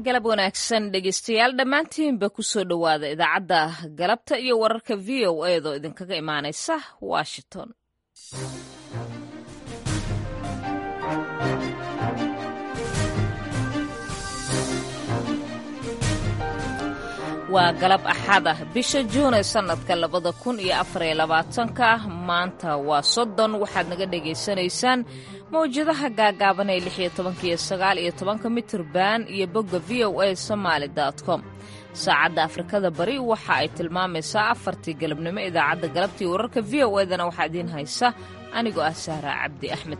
galab wanaagsan dhegeystayaal dhammaantiinba kusoo dhowaada idaacadda galabta iyo wararka v o eedoo idinkaga imaanaysa washington waa galab axad ah bisha juun ee sannadka labada kun iyo afariyo labaatanka maanta waa soddon waxaad naga dhagaysanaysaan mawjadaha gaagaaban ee lix iyo tobanka iyo sagaal iyo tobanka mitirban iyo bogga v o a somaali com saacadda afrikada bari waxa ay tilmaamaysaa afartii galabnimo idaacadda galabtii wararka v o edana waxaa idiin haysa anigoo ah sahra cabdi axmed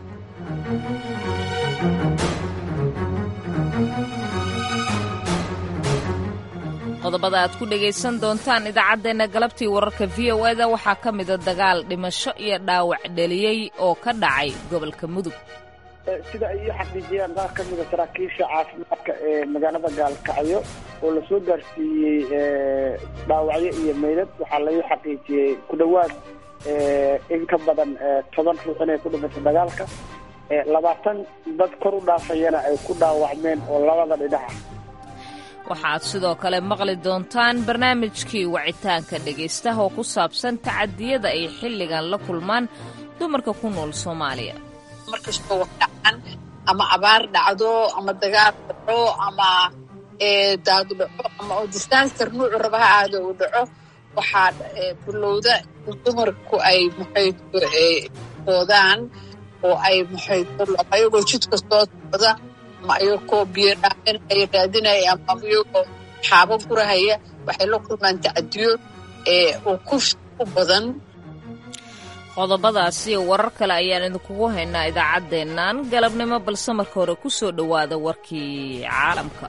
qodobada aad ku dhegaysan doontaan idaacaddeenna galabtii wararka v o eda waxaa ka mida dagaal dhimasho iyo dhaawac dheliyey oo ka dhacay gobolka mudug sida ay ii xaqiijiyeen qaar ka mida saraakiisha caafimaadka ee magaalada gaalkacyo oo lasoo gaarsiiyey dhaawacyo iyo meydad waxaa laii xaqiijiyey ku dhowaad in ka badan toban ruux inay ku dhimatay dagaalka labaatan dad kor u dhaafayana ay ku dhaawacmeen oo labada dhinaca waxaad sidoo kale maqli doontaan barnaamijkii wacitaanka dhegaystaha oo ku saabsan tacadiyada ay xilligan la kulmaan dumarka ku nool soomaaliya markastoo wax dhacan ama abaar dhacdo ama dagaal dhaco ama daadu dhaco ama oo disaster nuucu raba ha aado uu dhaco waxaa bilowda dumarku ay maxaydoodaan oo ay maxaydo ayagoo jidka soo socda ama ayagoo biyo dhaamin ay raadinaya ama iyagoo xaabo gurahaya waxay la kulmaan tacadiyo oo kuf u badan qodobadaas iyo warar kale ayaan idinkugu haynaa idaacaddeennan galabnimo balse marka hore ku soo dhowaada warkii caalamka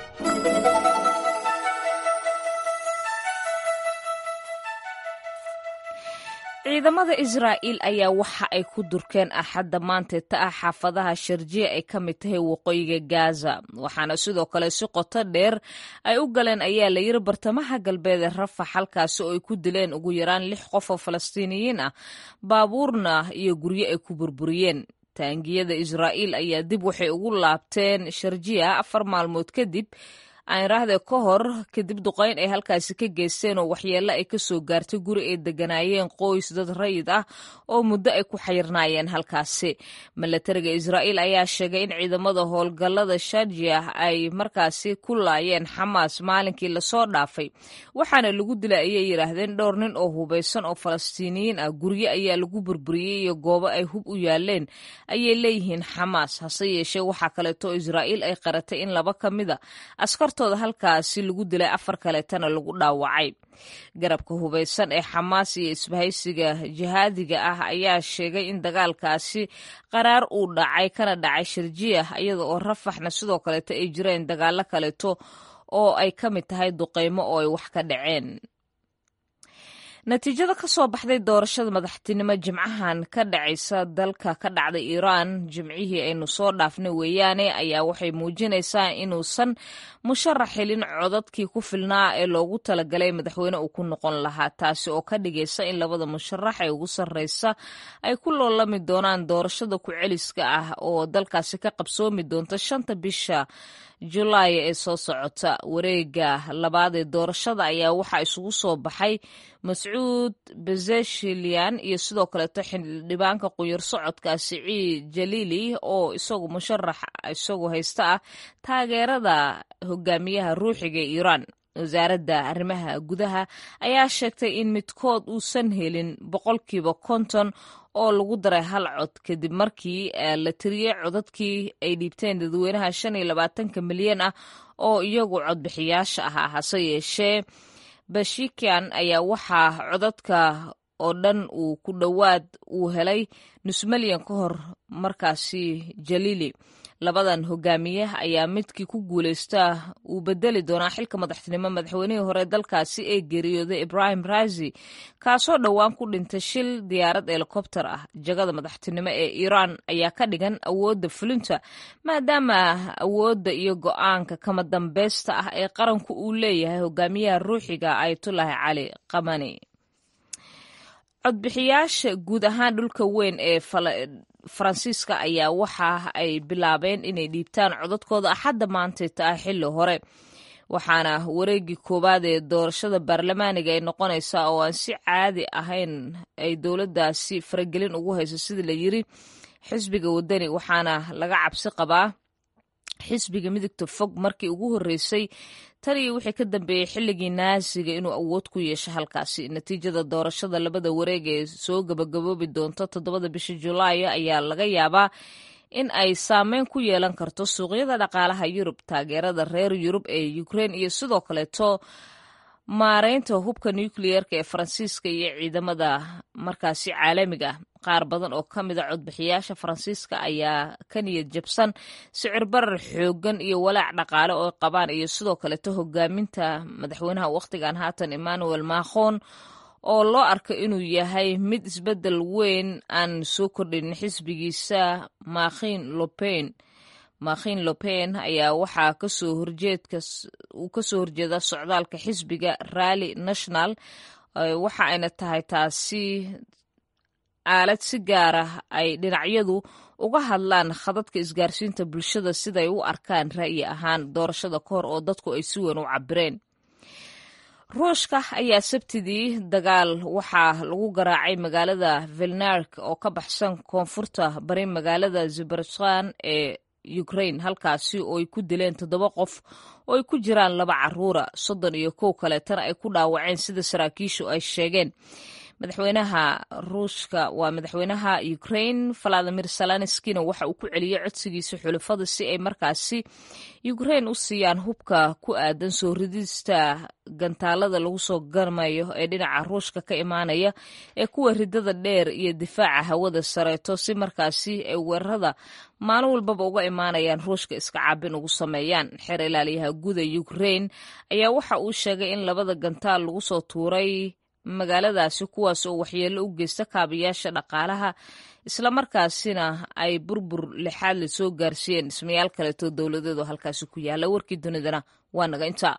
ciidamada israa'iil ayaa waxa ay ku durkeen axadda maanteeta ah xaafadaha sharjiya ay ka mid tahay waqooyiga gaza waxaana sidoo kale si qoto dheer ay u galeen ayaa la yiri bartamaha galbeed ee rafax halkaasi oo ay ku dileen ugu yaraan lix qof oo falastiiniyiin ah baabuurna iyo guryo ay ku burburiyeen taangiyada israa'iil ayaa dib waxay ugu laabteen sharjiya afar maalmood kadib aaniraahde ka hor kadib duqayn ay halkaasi ka geysteen oo waxyeello ay ka soo gaartay guri ay deganaayeen qoys dad rayid ah oo muddo ay ku xayirnaayeen halkaasi milatariga israa'iil ayaa sheegay in ciidamada howlgallada sharjiya ay markaasi ku laayeen xamaas maalinkii lasoo dhaafay waxaana lagu dilay ayay yidhaahdeen dhowr nin oo hubaysan oo falastiiniyiin ah guryo ayaa lagu burburiyey iyo goobo ay hub u yaaleen ayay leeyihiin xamaas hase yeeshee waxaa kaleeto israa'iil ay qaratay in laba ka mida askartooda halkaasi lagu dilay afar kaleetana lagu dhaawacay garabka hubaysan ee xamaas iyo isbahaysiga jihaadiga ah ayaa sheegay in dagaalkaasi qaraar uu dhacay kana dhacay sharjiya iyada oo rafaxna sidoo kaleeto ay jireen dagaalo kaleeto oo ay ka mid tahay duqeymo oo ay wax ka dhaceen natiijada ka soo baxday doorashada madaxtinimo jimcahan ka dhacaysa dalka ka dhacday iiraan jimcihii aynu soo dhaafnay weeyaane ayaa waxay muujinaysaa inuusan musharax helin codadkii ku filnaa ee loogu talagalay madaxweyne uu ku noqon lahaa taasi oo ka dhigaysa in labada musharax ee ugu sarreysa ay ku loolami doonaan doorashada ku-celiska ah oo dalkaasi ka qabsoomi doonta shanta bisha julaay ee soo socota wareega labaad ee doorashada ayaa waxaa isugu soo baxay mascuud bezeshilian iyo sidoo kaleeto xildhibaanka qunyar socodka siciid jaliili oo isagu musharax isagu haysta ah taageerada hogaamiyaha ruuxiga ee iiraan wasaaradda arrimaha gudaha ayaa sheegtay in midkood uusan helin boqolkiiba konton oo lagu daray hal cod kadib markii la tiriyey codadkii ay dhiibteen dadweynaha shan iyo labaatanka milyan ah oo iyagu codbixiyaasha ahaa hase yeeshee bashikian ayaa waxaa codadka oo dhan uu ku dhowaad uu helay nus milyan ka hor markaasi jaliili labadan hogaamiye ayaa midkii ku guuleysta uu bedeli doonaa xilka madaxtinimo madaxweynihii hore dalkaasi ee geeriyooday ibrahim razi kaasoo dhowaan ku dhintay shil diyaarad helikobter ah jagada madaxtinimo ee iiraan ayaa ka dhigan awoodda fulinta maadaama awoodda iyo go-aanka kama dambeysta ah ee qaranku uu leeyahay hogaamiyaha ruuxiga ayatullaahi cali qamani codbixiyaasha guud ahaan dhulka weyn ee faransiiska ayaa waxa ay bilaabeen inay dhiibtaan codadkooda axadda maantayta ah xilli hore waxaana wareegii koowaad ee doorashada baarlamaaniga ay noqonaysaa oo aan si caadi ahayn ay dowladdaasi faragelin ugu hayso sidii la yiri xisbiga wadani waxaana laga cabsi qabaa xisbiga midigta fog markii ugu horreysay tan iyo wixii ka dambeeyey xilligii naasiga inuu awood ku yeesho halkaasi natiijada doorashada labada wareeg ee soo gabagaboobi doonta toddobada bisha julaay ayaa laga yaabaa in ay saameyn ku yeelan karto suuqyada dhaqaalaha yurub taageerada reer yurub ee ukrein iyo sidoo kaleeto maareynta hubka nukliyeerka ee faransiiska iyo ciidamada markaasi caalamiga ah qaar badan oo ka mida codbixiyaasha faransiiska ayaa ka niyad jabsan sicir barar xoogan iyo walaac dhaqaale oo qabaan iyo sidoo kaleeto hogaaminta madaxweynaha wakhtigan haatan emmanuel macron oo loo arko inuu yahay mid isbeddel weyn aan soo kordhin xisbigiisa makhin lopen makhin lopen ayaa waxaa kasoo horjeedka uu kasoo horjeeda socdaalka xisbiga rally national waxa ayna tahay taasi aalad si gaara ay dhinacyadu uga hadlaan khadadka isgaarsiinta bulshada siday u arkaan ra'yi ahaan doorashada ka hor oo dadku ay si weyn u cabireen ruushka ayaa sabtidii dagaal waxaa lagu garaacay magaalada vilnark oo ka baxsan koonfurta bari magaalada ziberskan ee ukrain halkaasi oo ay ku dileen toddoba qof oo ay ku jiraan laba caruura soddon iyo kow kaleetana ay ku dhaawaceen sida saraakiishu ay sheegeen madaxweynaha ruushka waa madaxweynaha ukrain valadimir salanskina waxa uu ku celiyey codsigiisa xulafada si ay markaasi ukrain u siiyaan hubka ku aadan soo ridista gantaalada lagu soo garmayo ee dhinaca ruushka ka imaanaya ee kuwa ridada dheer iyo difaaca hawada sareeto si markaasi ay weerarada maalin walbaba uga imaanayaan ruushka iska caabin ugu sameeyaan xeer ilaaliyaha guuda ukrain ayaa waxa uu sheegay in labada gantaal lagu soo tuuray magaaladaasi kuwaas oo waxyeello u geysta kaabayaasha dhaqaalaha islamarkaasina ay burbur lixaad la soo gaarsiiyeen dhismayaal kaleetoo dowladeedu halkaasi ku yaalla warkii dunidana waa naga intaa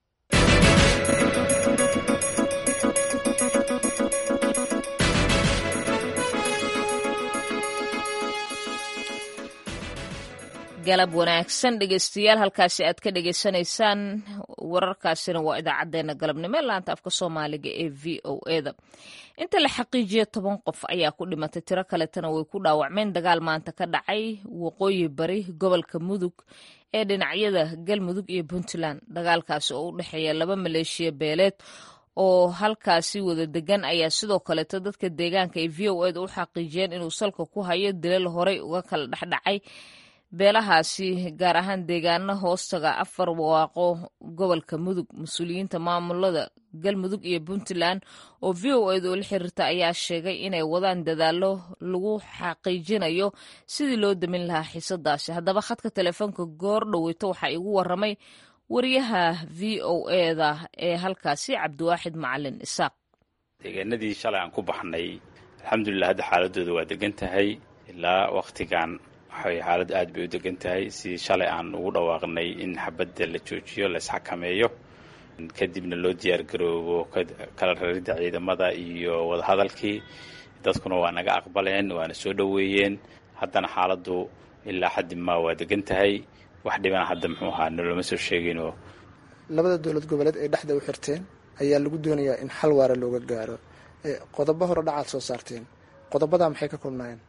galab wanaagsan dhegeystayaal halkaasi aad ka dhegeysanaysaan wararkaasina waa idaacadeena galabnimo laanta afka soomaaliga ee v o eda inta la xaqiijiya toban qof ayaa ku dhimatay tiro kaletana way ku dhaawacmeen dagaal maanta ka dhacay waqooyi bari gobolka mudug ee dhinacyada galmudug iyo puntland dagaalkaasi oo u dhexeeya laba maleeshiya beeleed oo halkaasi wada degan ayaa sidoo kaleeto dadka deegaanka ee v o eda u xaqiijiyeen inuu salka ku hayo dilal horey uga kala dhexdhacay beelahaasi gaar ahaan deegaano hoostaga afar waaqo gobolka mudug mas-uuliyiinta maamulada galmudug iyo puntland oo v o eda oo la xiriirta ayaa sheegay inay wadaan dadaallo lagu xaqiijinayo sidii loo damin lahaa xiisadaasi haddaba khadka telefoonka goor dhoweyto waxaa igu waramay wariyaha v o eda ee halkaasi cabdiwaaxid macalin isaaq deegaanadii shalay aan ku baxnay alxamdulilah hadda xaaladooda waa degan tahay ilaa wakhtigan waxay xaaladdu aad bay u degan tahay sidii shalay aan ugu dhawaaqnay in xabadda la joojiyo la isxakameeyo kadibna loo diyaargaroobo kala raridda ciidamada iyo wadahadalkii dadkuna waa naga aqbaleen waana soo dhoweeyeen haddana xaaladdu ilaa xaddi maa waa degan tahay wax dhibana hadda muxuu ahaa noloma soo sheeginoo labada dowlad goboleed ay dhexda u xirteen ayaa lagu doonayaa in xal waara looga gaaro qodobo hore dhacaad soo saarteen qodobadaa maxay ka kulnaayeen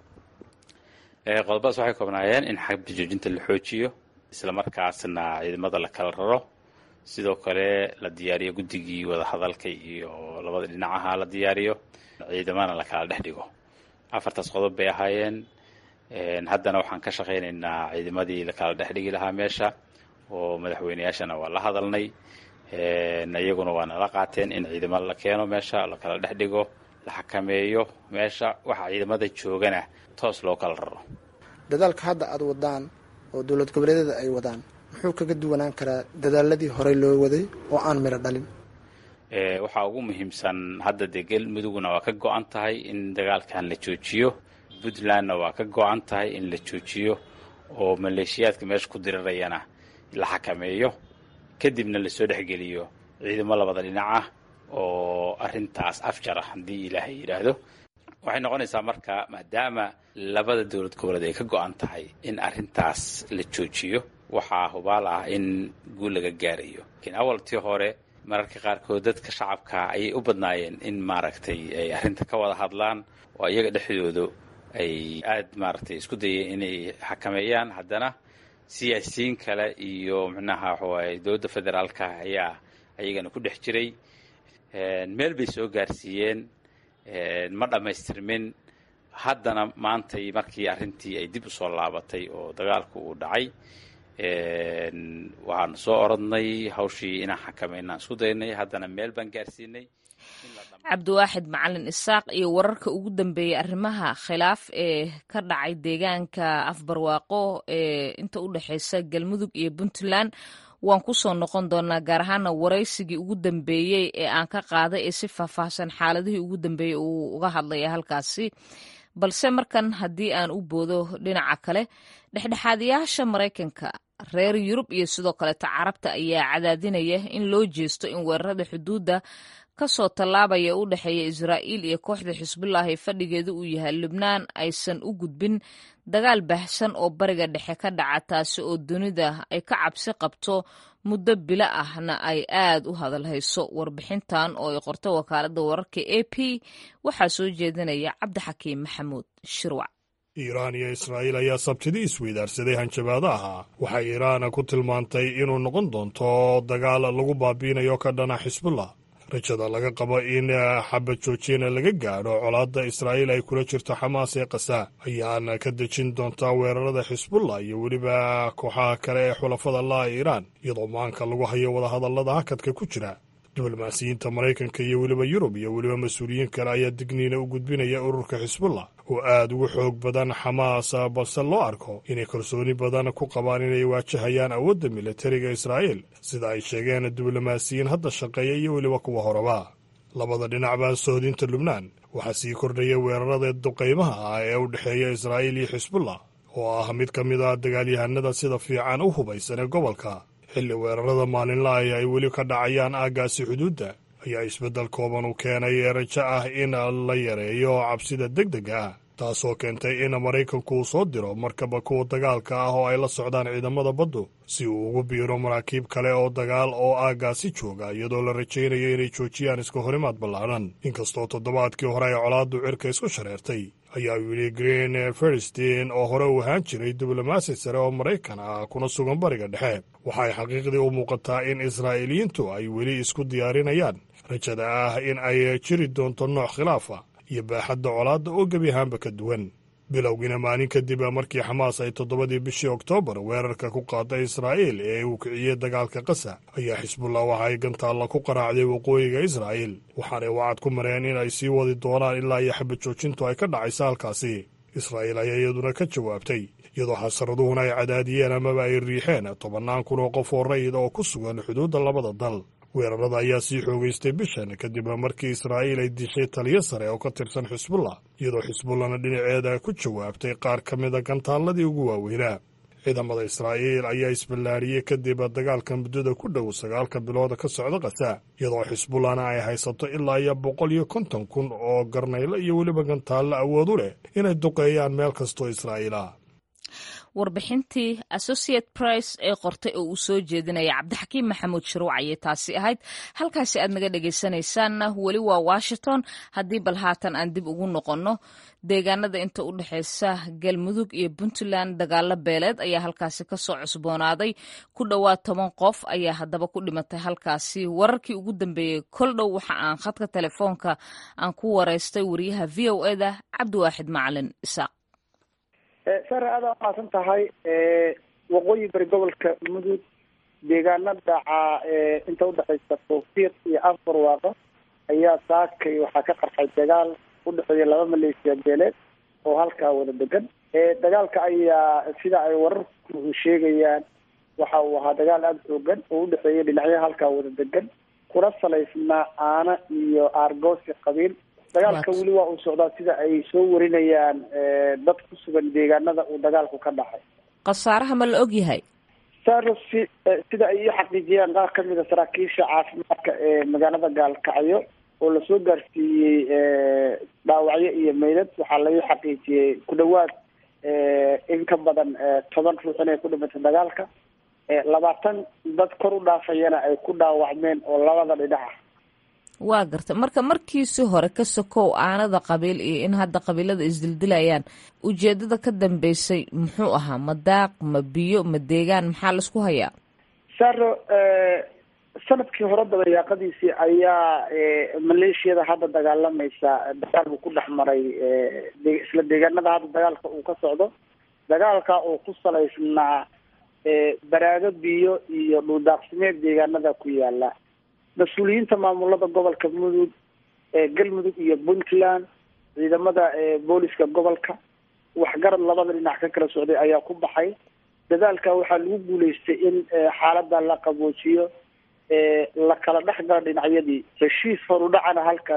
qodobadaas waxay koobnaayeen in xabda joojinta la xoojiyo islamarkaasna ciidamada la kala raro sidoo kale la diyaariyo guddigii wadahadalka iyo labada dhinacaha la diyaariyo ciidamana la kala dhex dhigo afartaas qodob bay ahaayeen haddana waxaan ka shaqaynaynaa ciidamadii la kala dhex dhigi lahaa meesha oo madaxweyneyaashana waa la hadalnay iyaguna waa nala qaateen in ciidamo la keeno meesha la kala dhex dhigo la xakameeyo meesha waxa ciidamada joogana toos loo kala raro dadaalka hadda aada wadaan oo dowlad goboleedyada ay wadaan muxuu kaga duwanaan karaa dadaaladii horey loo waday oo aan midho dhalin waxaa ugu muhiimsan hadda dee galmudugna waa ka go-an tahay in dagaalkan la joojiyo puntlandna waa ka go-an tahay in la joojiyo oo maleeshiyaadka meesha ku dirirayana la xakameeyo kadibna lasoo dhexgeliyo ciidamo labada dhinac ah oo arrintaas afjara haddii ilaahay yidhaahdo waxay noqonaysaa marka maadaama labada dowlad goboleed ay ka go-an tahay in arrintaas la joojiyo waxaa hubaal ah in guul laga gaarayo lakiin awaltii hore mararka qaarkood dadka shacabka ayay u badnaayeen in maaragtay ay arrinta ka wada hadlaan oo iyaga dhexdooda ay aada maaragtay isku dayeen inay xakameeyaan haddana siyaasiyiin kale iyo micnaha waxawaaye dowladda federaalka ayaa ayagana ku dhex jiray meel bay soo gaarsiiyeen ma dhammaystirmin haddana maantay markii arrintii ay dib u soo laabatay oo dagaalku uu dhacay waxaanu soo orodnay hawshii inaan xakameynaan isku daynay haddana meel baan gaarsiinay cabdiwaaxid macalin isaaq iyo wararka ugu dambeeyey arrimaha khilaaf ee ka dhacay deegaanka afbarwaaqo ee inta u dhexeysa galmudug iyo puntland waan ku soo noqon doonaa gaar ahaana waraysigii ugu dambeeyey ee aan ka qaaday ee si faahfaahsan xaaladihii ugu dambeeyey uu uga hadlaya halkaasi balse markan haddii aan u boodo dhinaca kale dhexdhexaadayaasha maraykanka reer yurub iyo sidoo kaleeta carabta ayaa cadaadinaya in loo jeesto in weerarada xuduudda kasoo tallaabaya u dhexeeya israa'iil iyo kooxda xisbullah ee fadhigeedu uu yahay lubnaan aysan u gudbin dagaal baahsan oo bariga dhexe ka dhaca taasi oo dunida ay ka cabsi qabto muddo bilo ahna ay aad u hadalhayso warbixintan oo ay qorto wakaaladda wararka a p waxaa soo jeedinaya cabdixakiim maxamuud shirwac iiraan iyo israa'iil ayaa sabtidii isweydaarsaday hanjabaadaha waxay iiraan ku tilmaantay inuu noqon doonto dagaal lagu baabiinayo ka dhana xisbullah rajada laga qabo in xabad joojina laga gaadho colaadda israa'iil ay kula jirto xamaas ee kasa ayaana ka dejin doontaa weerarada xisbullah iyo weliba kooxaha kale ee xulafada la'a iiraan iyadoo maanka lagu hayo wadahadallada hakadka ku jira diblomaasiyiinta maraykanka iyo weliba yurub iyo weliba mas-uuliyiin kale ayaa digniina u gudbinaya ururka xisbullah oo aad ugu xoog badan xamaas balse loo arko inay kalsooni badan ku qabaan inay waajahayaan awoodda militariga israa'iil sida ay sheegeen diblomaasiyiin hadda shaqeeya iyo weliba kuwa horeba labada dhinacba sohdinta lubnaan waxaa sii kordhaya weerarada duqaymaha ah ee u dhexeeya israa'iil iyo xisbullah oo ah mid ka mid a dagaalyahanada sida fiican u hubaysan ee gobolka xilli weerarada maalinlahi ay weli ka dhacayaan aaggaasi xuduudda ayaa isbeddel kooban u keenay rajo ah in la yareeyo cabsida deg dega ah taasoo keentay in maraykanku uu soo diro markaba kuwa dagaalka ah oo ay la socdaan ciidamada baddu si uu ugu biiro maraakiib kale oo dagaal oo aaggaasi jooga iyadoo la rajaynayo inay joojiyaan iska horimaad ballaadhan inkastoo toddobaadkii hore ay colaaddu cirka isku shareertay ayaa yidhi green feristin oo hore u ahaan jiray diblomaasi sare oo maraykan ah kuna sugan bariga dhexe waxay xaqiiqdii u muuqataa in israa'iiliyiintu ay weli isku diyaarinayaan rajada ah in ay jiri doonto nooc khilaafa iyo baaxadda colaadda oo gebi ahaanba ka duwan bilowgiina maalin kadib markii xamaas ay toddobadii bishii oktoobar weerarka ku qaaday israa'iil ee uu kiciyey dagaalka qasa ayaa xisbullah waxa ay gantaalla ku qaraacday waqooyiga israa'iil waxaanay wacad ku mareen in ay sii wadi doonaan ilaa iyo xabad joojintu ay ka dhacaysa halkaasi israa'iil ayaa iyaduna ka jawaabtay iyadoo xasaraduhuna ay cadaadiyeen amaba ay riixeen tobannaan kun oo qof oo rayid oo ku sugan xuduudda labada dal weerarada ayaa sii xoogaystay bishan kadib markii israa'iil ay dishay taliyo sare oo ka tirsan xisbullah iyadoo xisbullahna dhinaceeda ku jawaabtay qaar ka mida gantaalladii ugu waaweynaa ciidamada israa'iil ayaa isballaariyey kadib dagaalka muddada ku dhow sagaalka bilooda ka socda kasa iyadoo xisbullahna ay haysato ilaa iyo boqol iyo konton kun oo garnaylo iyo weliba gantaallo awood u leh inay duqeeyaan meel kastoo israa'iil ah warbixintii associate price ee qortay oo uu soo jeedinaya cabdixakiim maxamuud shuruuc ayay taasi ahayd halkaasi aad naga dhegaysanaysaanna weli waa washington haddii bal haatan aan dib ugu noqonno deegaanada inta u dhexeysa galmudug iyo puntland dagaalo beeleed ayaa halkaasi kasoo cusboonaaday ku dhowaad toban qof ayaa haddaba ku dhimatay halkaasi wararkii ugu dambeeyey kol dhow waxa aan khadka telefoonka aan ku wareystay wariyaha v o eda cabdiwaaxid macalin isaaq sare aada umaasan tahay waqooyi bari gobolka mudug deegaana dhaca inta udhexaysa tawfiiq iyo afar waaqo ayaa saakay waxaa ka qarxay dagaal udhexeeya laba maleesiya beeleed oo halkaa wada degan dagaalka ayaa sida ay wararku sheegayaan waxa uu ahaa dagaal aada xoogan oo udhexeeya dhinacyaha halkaa wada degan kuna salaysnaa aana iyo aargoosi qabiil dagaalka weli waa uu socdaa sida ay soo warinayaan dad ku sugan deegaanada uu dagaalku ka dhacay khasaaraha ma la og yahay saro si sida ay ii xaqiijiyeen qaar ka mid a saraakiisha caafimaadka ee magaalada gaalkacyo oo lasoo gaarsiiyey dhaawacyo iyo meydad waxaa laii xaqiijiyey ku dhawaad in ka badan toban ruux inay ku dhimatay dagaalka labaatan dad kor u dhaafayana ay ku dhaawacmeen oo labada dhinac ah waa garta marka markiisi hore ka sokow aanada qabiil iyo in hadda qabiilada isdildilayaan ujeedada ka dambeysay muxuu ahaa ma daaq ma biyo ma deegaan maxaa laisku hayaa saro sanadkii hore dabayaaqadiisii ayaa maleeshiyada hadda dagaalamaysa dagaal buu ku dhex maray isla deegaanada hadda dagaalka uu ka socdo dagaalka oo ku salaysnaa baraago biyo iyo dhuldaaqsimeed deegaanada ku yaala mas-uuliyiinta maamulada gobolka mudug galmudug iyo puntland ciidamada booliska gobolka waxgarad labada dhinac ka kala socday ayaa ku baxay dadaalka waxaa lagu guuleystay in xaalada la qaboojiyo la kala dhex galo dhinacyadii heshiis horudhacana halka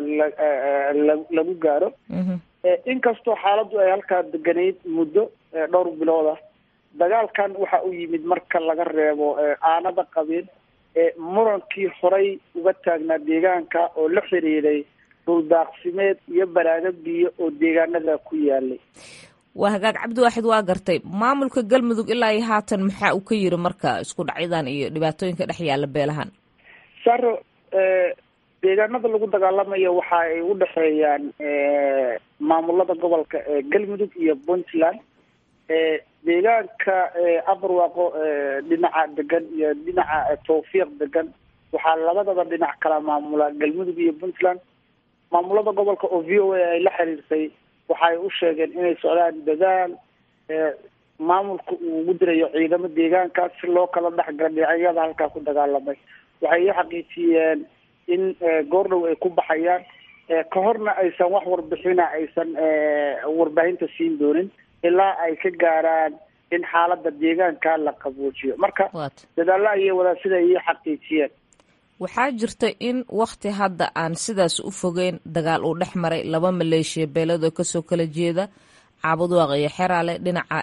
lagu gaaro inkastoo xaaladdu ay halkaa deganayd muddo dhowr bilood ah dagaalkan waxa uu yimid marka laga reebo aanada qabiil murankii horay uga taagnaa deegaanka oo la xiriiray dhuldaaqsimeed iyo baraago biyo oo deegaanada ku yaalay waa hagaag cabdiwaaxid waa gartay maamulka galmudug ilaa iyo haatan maxaa uu ka yiri marka isku dhacyadan iyo dhibaatooyinka dhex yaala beelahan saro deegaanada lagu dagaalamayo waxa ay u dhexeeyaan maamulada gobolka galmudug iyo puntland deegaanka abarwaaqo dhinaca degan iyo dhinaca tawfiiq degan waxaa labadaba dhinac kala maamula galmudug iyo puntland maamulada gobolka oo v o a ay la xiriirtay waxaay u sheegeen inay socdaan dadaal maamulka uu ugu dirayo ciidamo deegaankaas si loo kala dhexgala dhinacyada halkaa ku dagaalamay waxay ii xaqiijiyeen in goordhow ay ku baxayaan ka horna aysan wax warbixina aysan warbaahinta siin doonin ilaa ay ka gaaraan in xaalada deegaanka la qaboojiyo marka dadaalo ayay wadaan sida ay ii xaqiijiyeen waxaa jirta in wakti hadda aan sidaas u fogeyn dagaal uu dhex maray laba maleeshiya beelad oo kasoo kala jeeda caabudwaaq iyo xeraale dhinaca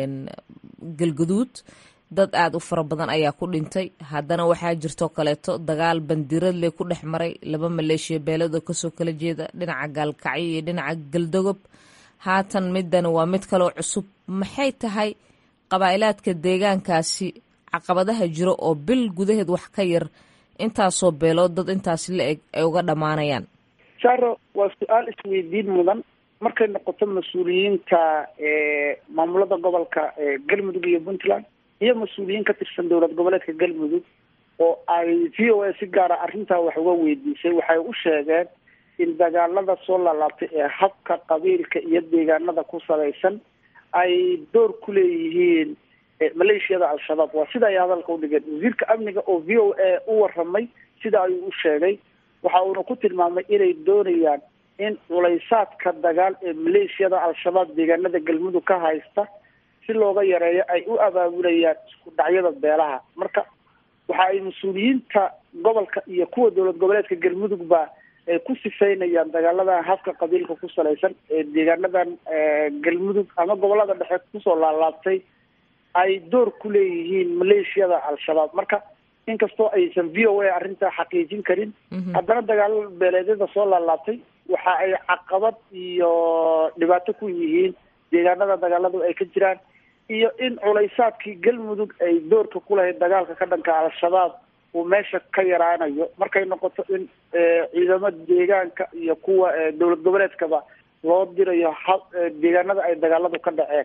galguduud dad aada u fara badan ayaa ku dhintay haddana waxaa jirtoo kaleeto dagaal bandiradle ku dhex maray laba maleeshiya beelad oo kasoo kala jeeda dhinaca gaalkacyo iyo dhinaca galdogob haatan midani waa mid kaloo cusub maxay tahay qabaa'ilaadka deegaankaasi caqabadaha jiro oo bil gudaheed wax ka yar intaasoo beelood dad intaas la eg ay uga dhammaanayaan saro waa su-aal isweydiin mudan markay noqoto mas-uuliyiinta maamulada gobolka galmudug iyo puntland iyo mas-uuliyiin ka tirsan dowlad goboleedka galmudug oo ay v o a si gaara arrintaa wax uga weydiisay waxay u sheegeen in dagaalada soo laalaabtay ee habka qabiilka iyo deegaanada ku salaysan ay door ku leeyihiin maleeshiyada al-shabaab waa sida ay hadalka udhigeen wasiirka amniga oo v o a u waramay sida ayuu u sheegay waxa uuna ku tilmaamay inay doonayaan in culaysaadka dagaal ee maleeshiyada al-shabaab deegaanada galmudug ka haysta si looga yareeyo ay u abaabulayaan isku dhacyada beelaha marka waxa ay mas-uuliyiinta gobolka iyo kuwa dowlad goboleedka galmudugba ay ku sifeynayaan dagaaladan habka qabiilka ku salaysan ee deegaanadan galmudug ama gobolada dhexe kusoo laalaabtay ay door ku leeyihiin maleeshiyada al-shabaab marka inkastoo aysan v o a arrintaa xaqiijin karin haddana dagaal beeleedyada soo laalaabtay waxa ay caqabad iyo dhibaato ku yihiin deegaanada dagaaladu ay ka jiraan iyo in culaysaadkii galmudug ay doorka ku lahayd dagaalka ka dhanka al-shabaab uu meesha ka yaraanayo markay noqoto in ciidamo deegaanka iyo kuwa dowlad goboleedkaba loo dirayo ha deegaanada ay dagaaladu ka dhaceen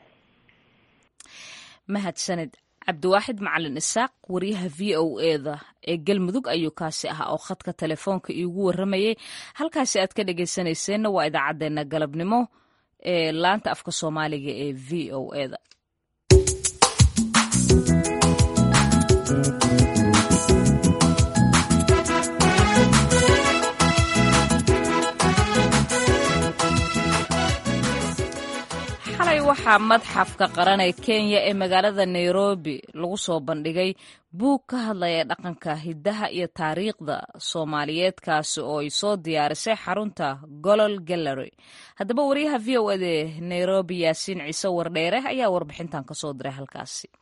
mahadsaned cabdiwaaxid macalin isaaq wariyaha v o eda ee galmudug ayuu kaasi ahaa oo khadka telefoonka iigu waramayay halkaasi aad ka dhegeysanayseena waa idaacadeena galabnimo ee laanta afka soomaaliga ee v o eda xalay waxaa madxafka qaran ee kenya ee magaalada nairobi lagu soo bandhigay buug ka hadlaya dhaqanka hiddaha iyo taariikhda soomaaliyeedkaasi oo ay soo diyaarisay xarunta golol gallery haddaba wariyaha v o ede nairobi yaasiin ciise wardheere ayaa warbixintan kasoo diray halkaasi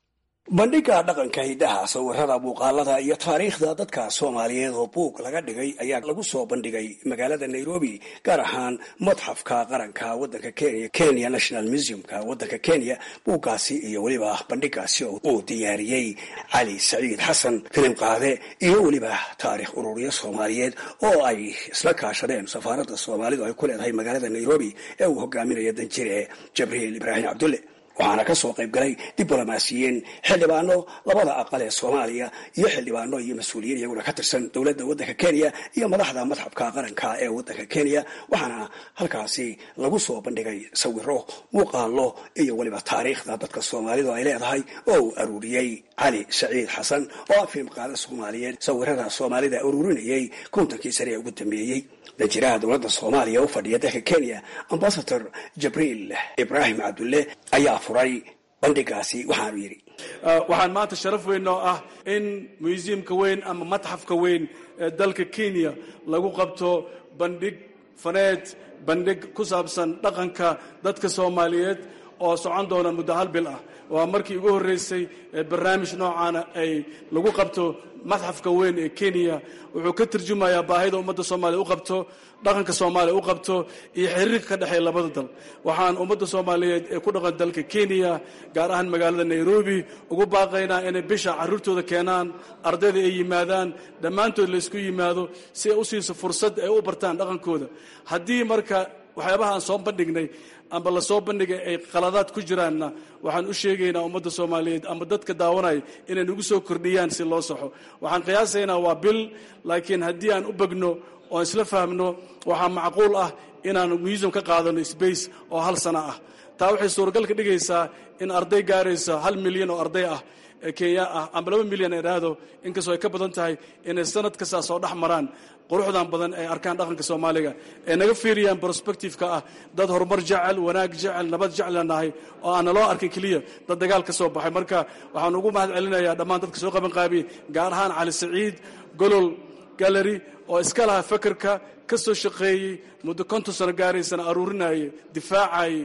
bandhiga dhaqanka hiddaha sawirada muuqaalada iyo taariikhda dadka soomaaliyeed oo buug laga dhigay ayaa lagu soo bandhigay magaalada nairobi gaar ahaan madxafka qaranka wadanka kenya kenya national museumka wadanka kenya buuggaasi iyo weliba bandhigaasi uu diyaariyey cali saciid xasan filim qaade iyo weliba taariikh ururiyo soomaaliyeed oo ay isla kaashadeen safaaradda soomaalidu ay ku leedahay magaalada nairobi ee uu hogaaminayo danjire jabriil ibraahim cabdulle waxaana ka soo qayb galay diblomaasiyiin xildhibaano labada aqal ee soomaaliya iyo xildhibaano iyo mas-uuliyiin iyaguna ka tirsan dowladda waddanka kenya iyo madaxda madxabka qaranka ee waddanka kenya waxaana halkaasi lagu soo bandhigay sawiro muuqaalo iyo weliba taariikhda dadka soomaalidu ay leedahay oo uu aruuriyey cali saciid xasan oo ah filim qaada soomaaliyeed sawirada soomaalida aruurinayay kontonkii sane ee ugu dambeeyey danjiraha dowladda soomaaliya u fadhiya dalka kenya ambasador jabriil ibraahim cabdulle ayaa furay bandhigaasi waxaanu yidhi waxaan maanta sharaf weyn oo ah in museumka weyn ama matxafka weyn ee dalka kenya lagu qabto bandhig faneed bandhig ku saabsan dhaqanka dadka soomaaliyeed oo socon doona muddo hal bil ah waa markii ugu horreysay ee barnaamij noocaana ay lagu qabto madxafka weyn ee kenya wuxuu ka turjumayaa baahida ummadda soomaaliya u qabto dhaqanka soomaaliya u qabto iyo xiriirka ka dhexeeya labada dal waxaan ummadda soomaaliyeed ee ku dhaqan dalka kenya gaar ahaan magaalada nairobi ugu baaqaynaa inay bisha carruurtooda keenaan ardayda ay yimaadaan dhammaantood laysku yimaado si ay u siiso fursad ay u bartaan dhaqankooda haddii marka waxyaabaha aan soo bandhignay amba lasoo bandhigay ay qaladaad ku jiraanna waxaan u sheegaynaa ummadda soomaaliyeed ama dadka daawanaya inay nagu soo kordhiyaan si loo saxo waxaan qiyaasaynaa waa bil laakiin haddii aan u begno oo aan isla fahmno waxaa macquul ah inaan museum ka qaadano space oo hal sano ah taa waxay suuragal ka dhigaysaa in arday gaaraysa hal milyan oo arday ah ee kenya ah amba laba milyan ay dhahdo inkastoo ay ka badan tahay inay sanad kastaa soo dhex maraan quruxdan badan ay arkaan dhaqanka soomaaliga ee naga fiiriyaan prospectifeka ah dad horumar jecel wanaag jecel nabad jecla nahay oo aan naloo arkin keliya dad dagaal ka soo baxay marka waxaan ugu mahad celinayaa dhammaan dadka soo qaban qaabiyey gaar ahaan cali saciid golol gallery oo iska laha fakerka ka soo shaqeeyey muddo konton sano gaaraysana aruurinayay difaacayay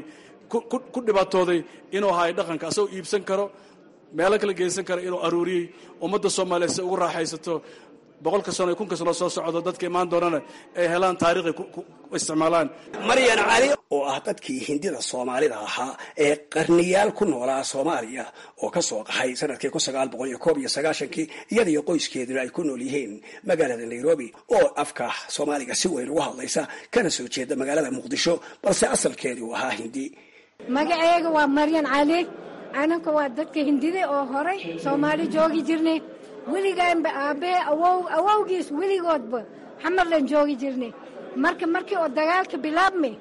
ku dhibaatooday inuu hayo dhaqanka asagoo iibsan karo meelo kala geysan kara inuu aruuriyey ummadda soomaaliya si ugu raaxaysato boqolka sano iyo kunka sano soo socdo dadka imaan doonana ay helaan taariikhay ku isticmaalaan maryan cali oo ah dadkii hindida soomaalida ahaa ee qarniyaal ku noolaa soomaaliya oo ka soo qaxay sanadkii kun sagaal boqol iyo koob iyo sagaashankii iyadiyo qoyskeeduna ay ku nool yihiin magaalada nairobi oo afka soomaaliga si weyn ugu hadlaysa kana soo jeeda magaalada muqdisho balse asalkeedii uu ahaa hindi magaceega waa maryan cali anaka waa dadka hindida oo horay soomaali joogi jirnay weligaanba aabbahe awow awowgiis weligoodba xamarlan joogi jirnay marka markii oo dagaalka bilaabmay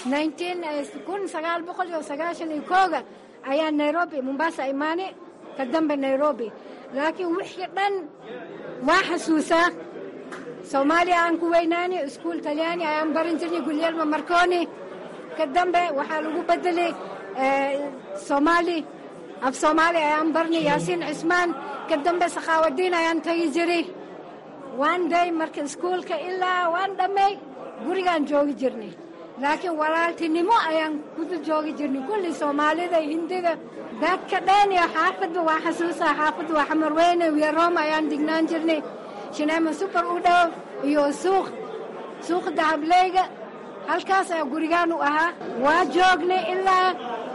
kun sagaal boqol iyo sagaashan iyo kooga ayaa nairobi mombasa imaanay ka dambe nairobi laakiin wixii dhan waa xasuusaa soomaaliya aan ku weynaanay iskuul talyaani ayaan barin jirnay gulyelma marconi ka dambe waxaa lagu bedelay soomaali af soomaali ayaan barnay yaasiin cismaan ka dambe sakhaawadiin ayaan tagi jiray waan day marka iskuulka ilaa waan dhammay gurigaan joogi jirnay laakiin walaaltinimo ayaan kudu joogi jirnay kulli soomaalida hindida dadka dhan iyo xaafadba waa xasuusaa xaafadda waa xamarweyne wiyarooma ayaan dignaan jirnay shineema subar u dhow iyo suuq suuqa dahableyga halkaas ayaa gurigaan u ahaa waa joognay ilaa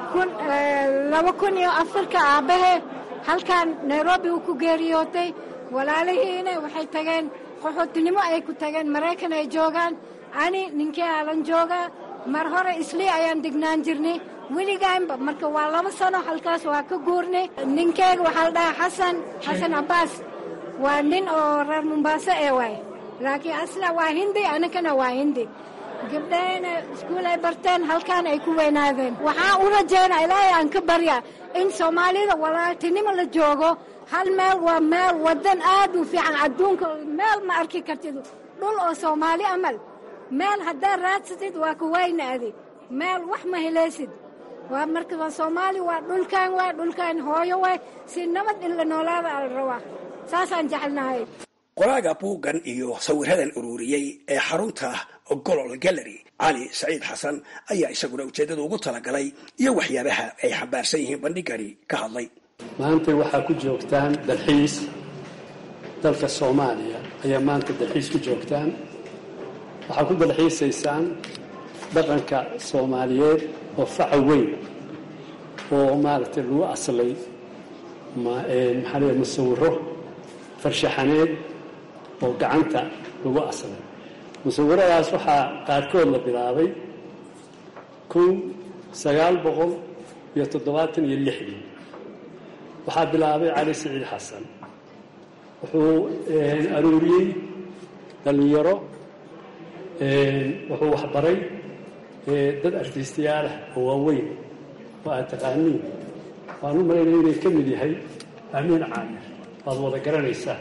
laba kun iyo afarka aabbahe halkaan nairobi uu ku geeriyootay walaalihiina waxay tageen qaxootinimo ayay ku tageen maraykan ay joogaan ani ninkii aalan joogaa mar hore islii ayaan degnaan jirnay weligaanba marka waa laba sano halkaas waa ka guurnay ninkeyga waxaa la dhahaa xasan xasan cabbaas waa nin oo reer mombaaso ee waay laakiin asla waa hindi anakana waa hindi gabdhahayna iskuul ay barteen halkaan ay ku weynaadeen waxaan u rajaynaa ilaahay aan ka baryaa in soomaalida walaaltinimo la joogo hal meel waa meel waddan aad u fiican adduunka meel ma arki kartid dhul oo soomaali amal meel haddaad raadsatid waa ka waynaadi meel wax ma helaysid waa marka waa soomaali waa dhulkaan waay dhulkaan hooyo waay si nabad in la noolaada ala rabaa saasaan jecelnahay qoraaga buuggan iyo sawiradan ururiyey ee xarunta golol gallery cali saciid xasan ayaa isaguna ujeeddada ugu talagalay iyo waxyaabaha ay xambaarsan yihiin bandhigani ka hadlay maanta waxaa ku joogtaan dalxiis dalka soomaaliya ayaa maanta dalxiis ku joogtaan waxaa ku dalxiisaysaan dhaqanka soomaaliyeed oo faca weyn oo maaragtay lagu aslay maxaa leeya musawiro farshaxaneed oo gacanta lagu aslay musawiradaas waxaa qaarkood la bilaabay kun sagaal boqol iyo toddobaatan iyo lixdii waxaa bilaabay cali siciid xasan wuxuu aruuriyey dhallinyaro wuxuu waxbaray dad artiistayaalah oo waaweyn oo aad taqaaniin waan u malaynaya inay ka mid yahay amiin caamir waad wada garanaysaa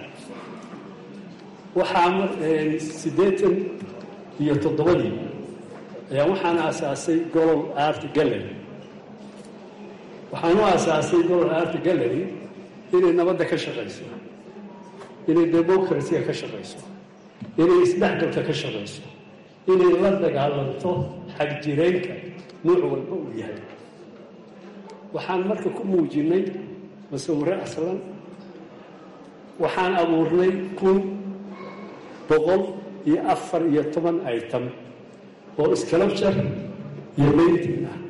waxaa siddeetan iyo toddobadii ayaa waxaan aasaasay golol art gallery waxaan u aasaasay golol art gallery inay nabadda ka shaqayso inay democracyga ka shaqayso inay isdhexgalka ka shaqayso inay la dagaalanto xagjiraynka nuuc walba uu yahay waxaan marka ku muujinay musawiro aslan waxaan abuurnay kun boqol iyo afar iyo toban item oo iskalabjar iyo mayntiin ah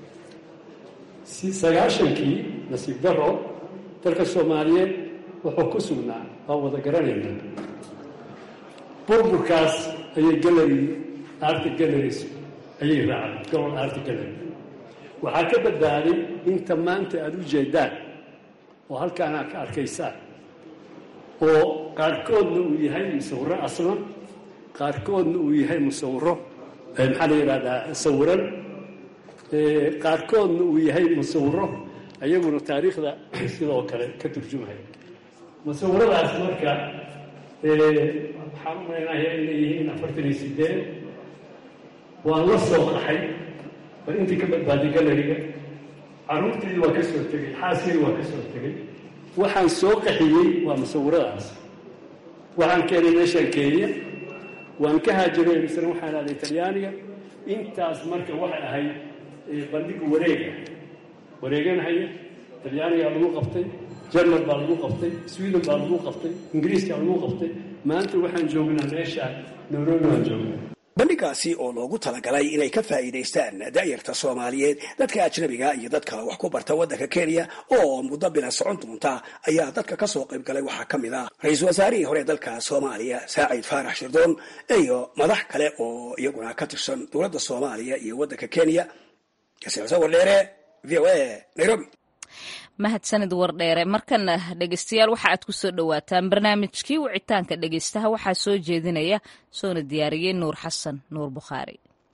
sagaashankii nasiib daro dalka soomaaliyeed wuxuu ku sugnaa waa wada garanayna burburkaas ayay gallery arti galleries ayay raacday gobol arti gallery waxaa ka badbaaday inta maanta aada u jeedaan oo halkaana ka arkaysaan oo qaarkoodna uu yahay musawiro aslan qaarkoodna uu yahay musawiro maxaa la yidhahdaa sawiran qaarkoodna uu yahay musawiro ayaguna taariikhda sidoo kale ka turjumaya musawiradaas marka waxaan u malaynayaa inay yihiin afartan iyo sideed waan la soo qaxay war intii ka badbaaday galeriga carruurteedii waa ka soo tegey xaaskeydi waa ka soo tegey waxaan soo qaxiyey waa musawiradaas waxaan keenay meeshaan kenya waan ka haajiray misna waxaan aaday talyaaniga intaas marka waxay ahayd bandhiga wareega wareeganhaya talyaanigaa lagu qabtay jerman baa lagu qabtay sweden baa lagu qabtay ingiriiskaa lagu qabtay maanta waxaan joognaa meeshaan nairobi waan joognaa bandhigaasi oo loogu talagalay inay ka faa'iidaystaan da'yarta soomaaliyeed dadka ajnabiga iyo dadka wax ku barta waddanka kenya oo muddo bila socon doonta ayaa dadka ka soo qayb galay waxaa ka mid ah ra-iisul wasaarihii hore dalka soomaaliya saacid faarax shirdoon iyo madax kale oo iyaguna ka tirsan dowladda soomaaliya iyo waddanka kenya sawir dheere v o a nairobi mahadsanid wardheere markana dhegeystayaal waxa aad ku soo dhowaataan barnaamijkii wicitaanka dhegeystaha waxaa soo jeedinaya soona diyaariyey nuur xasan nuur bukhaari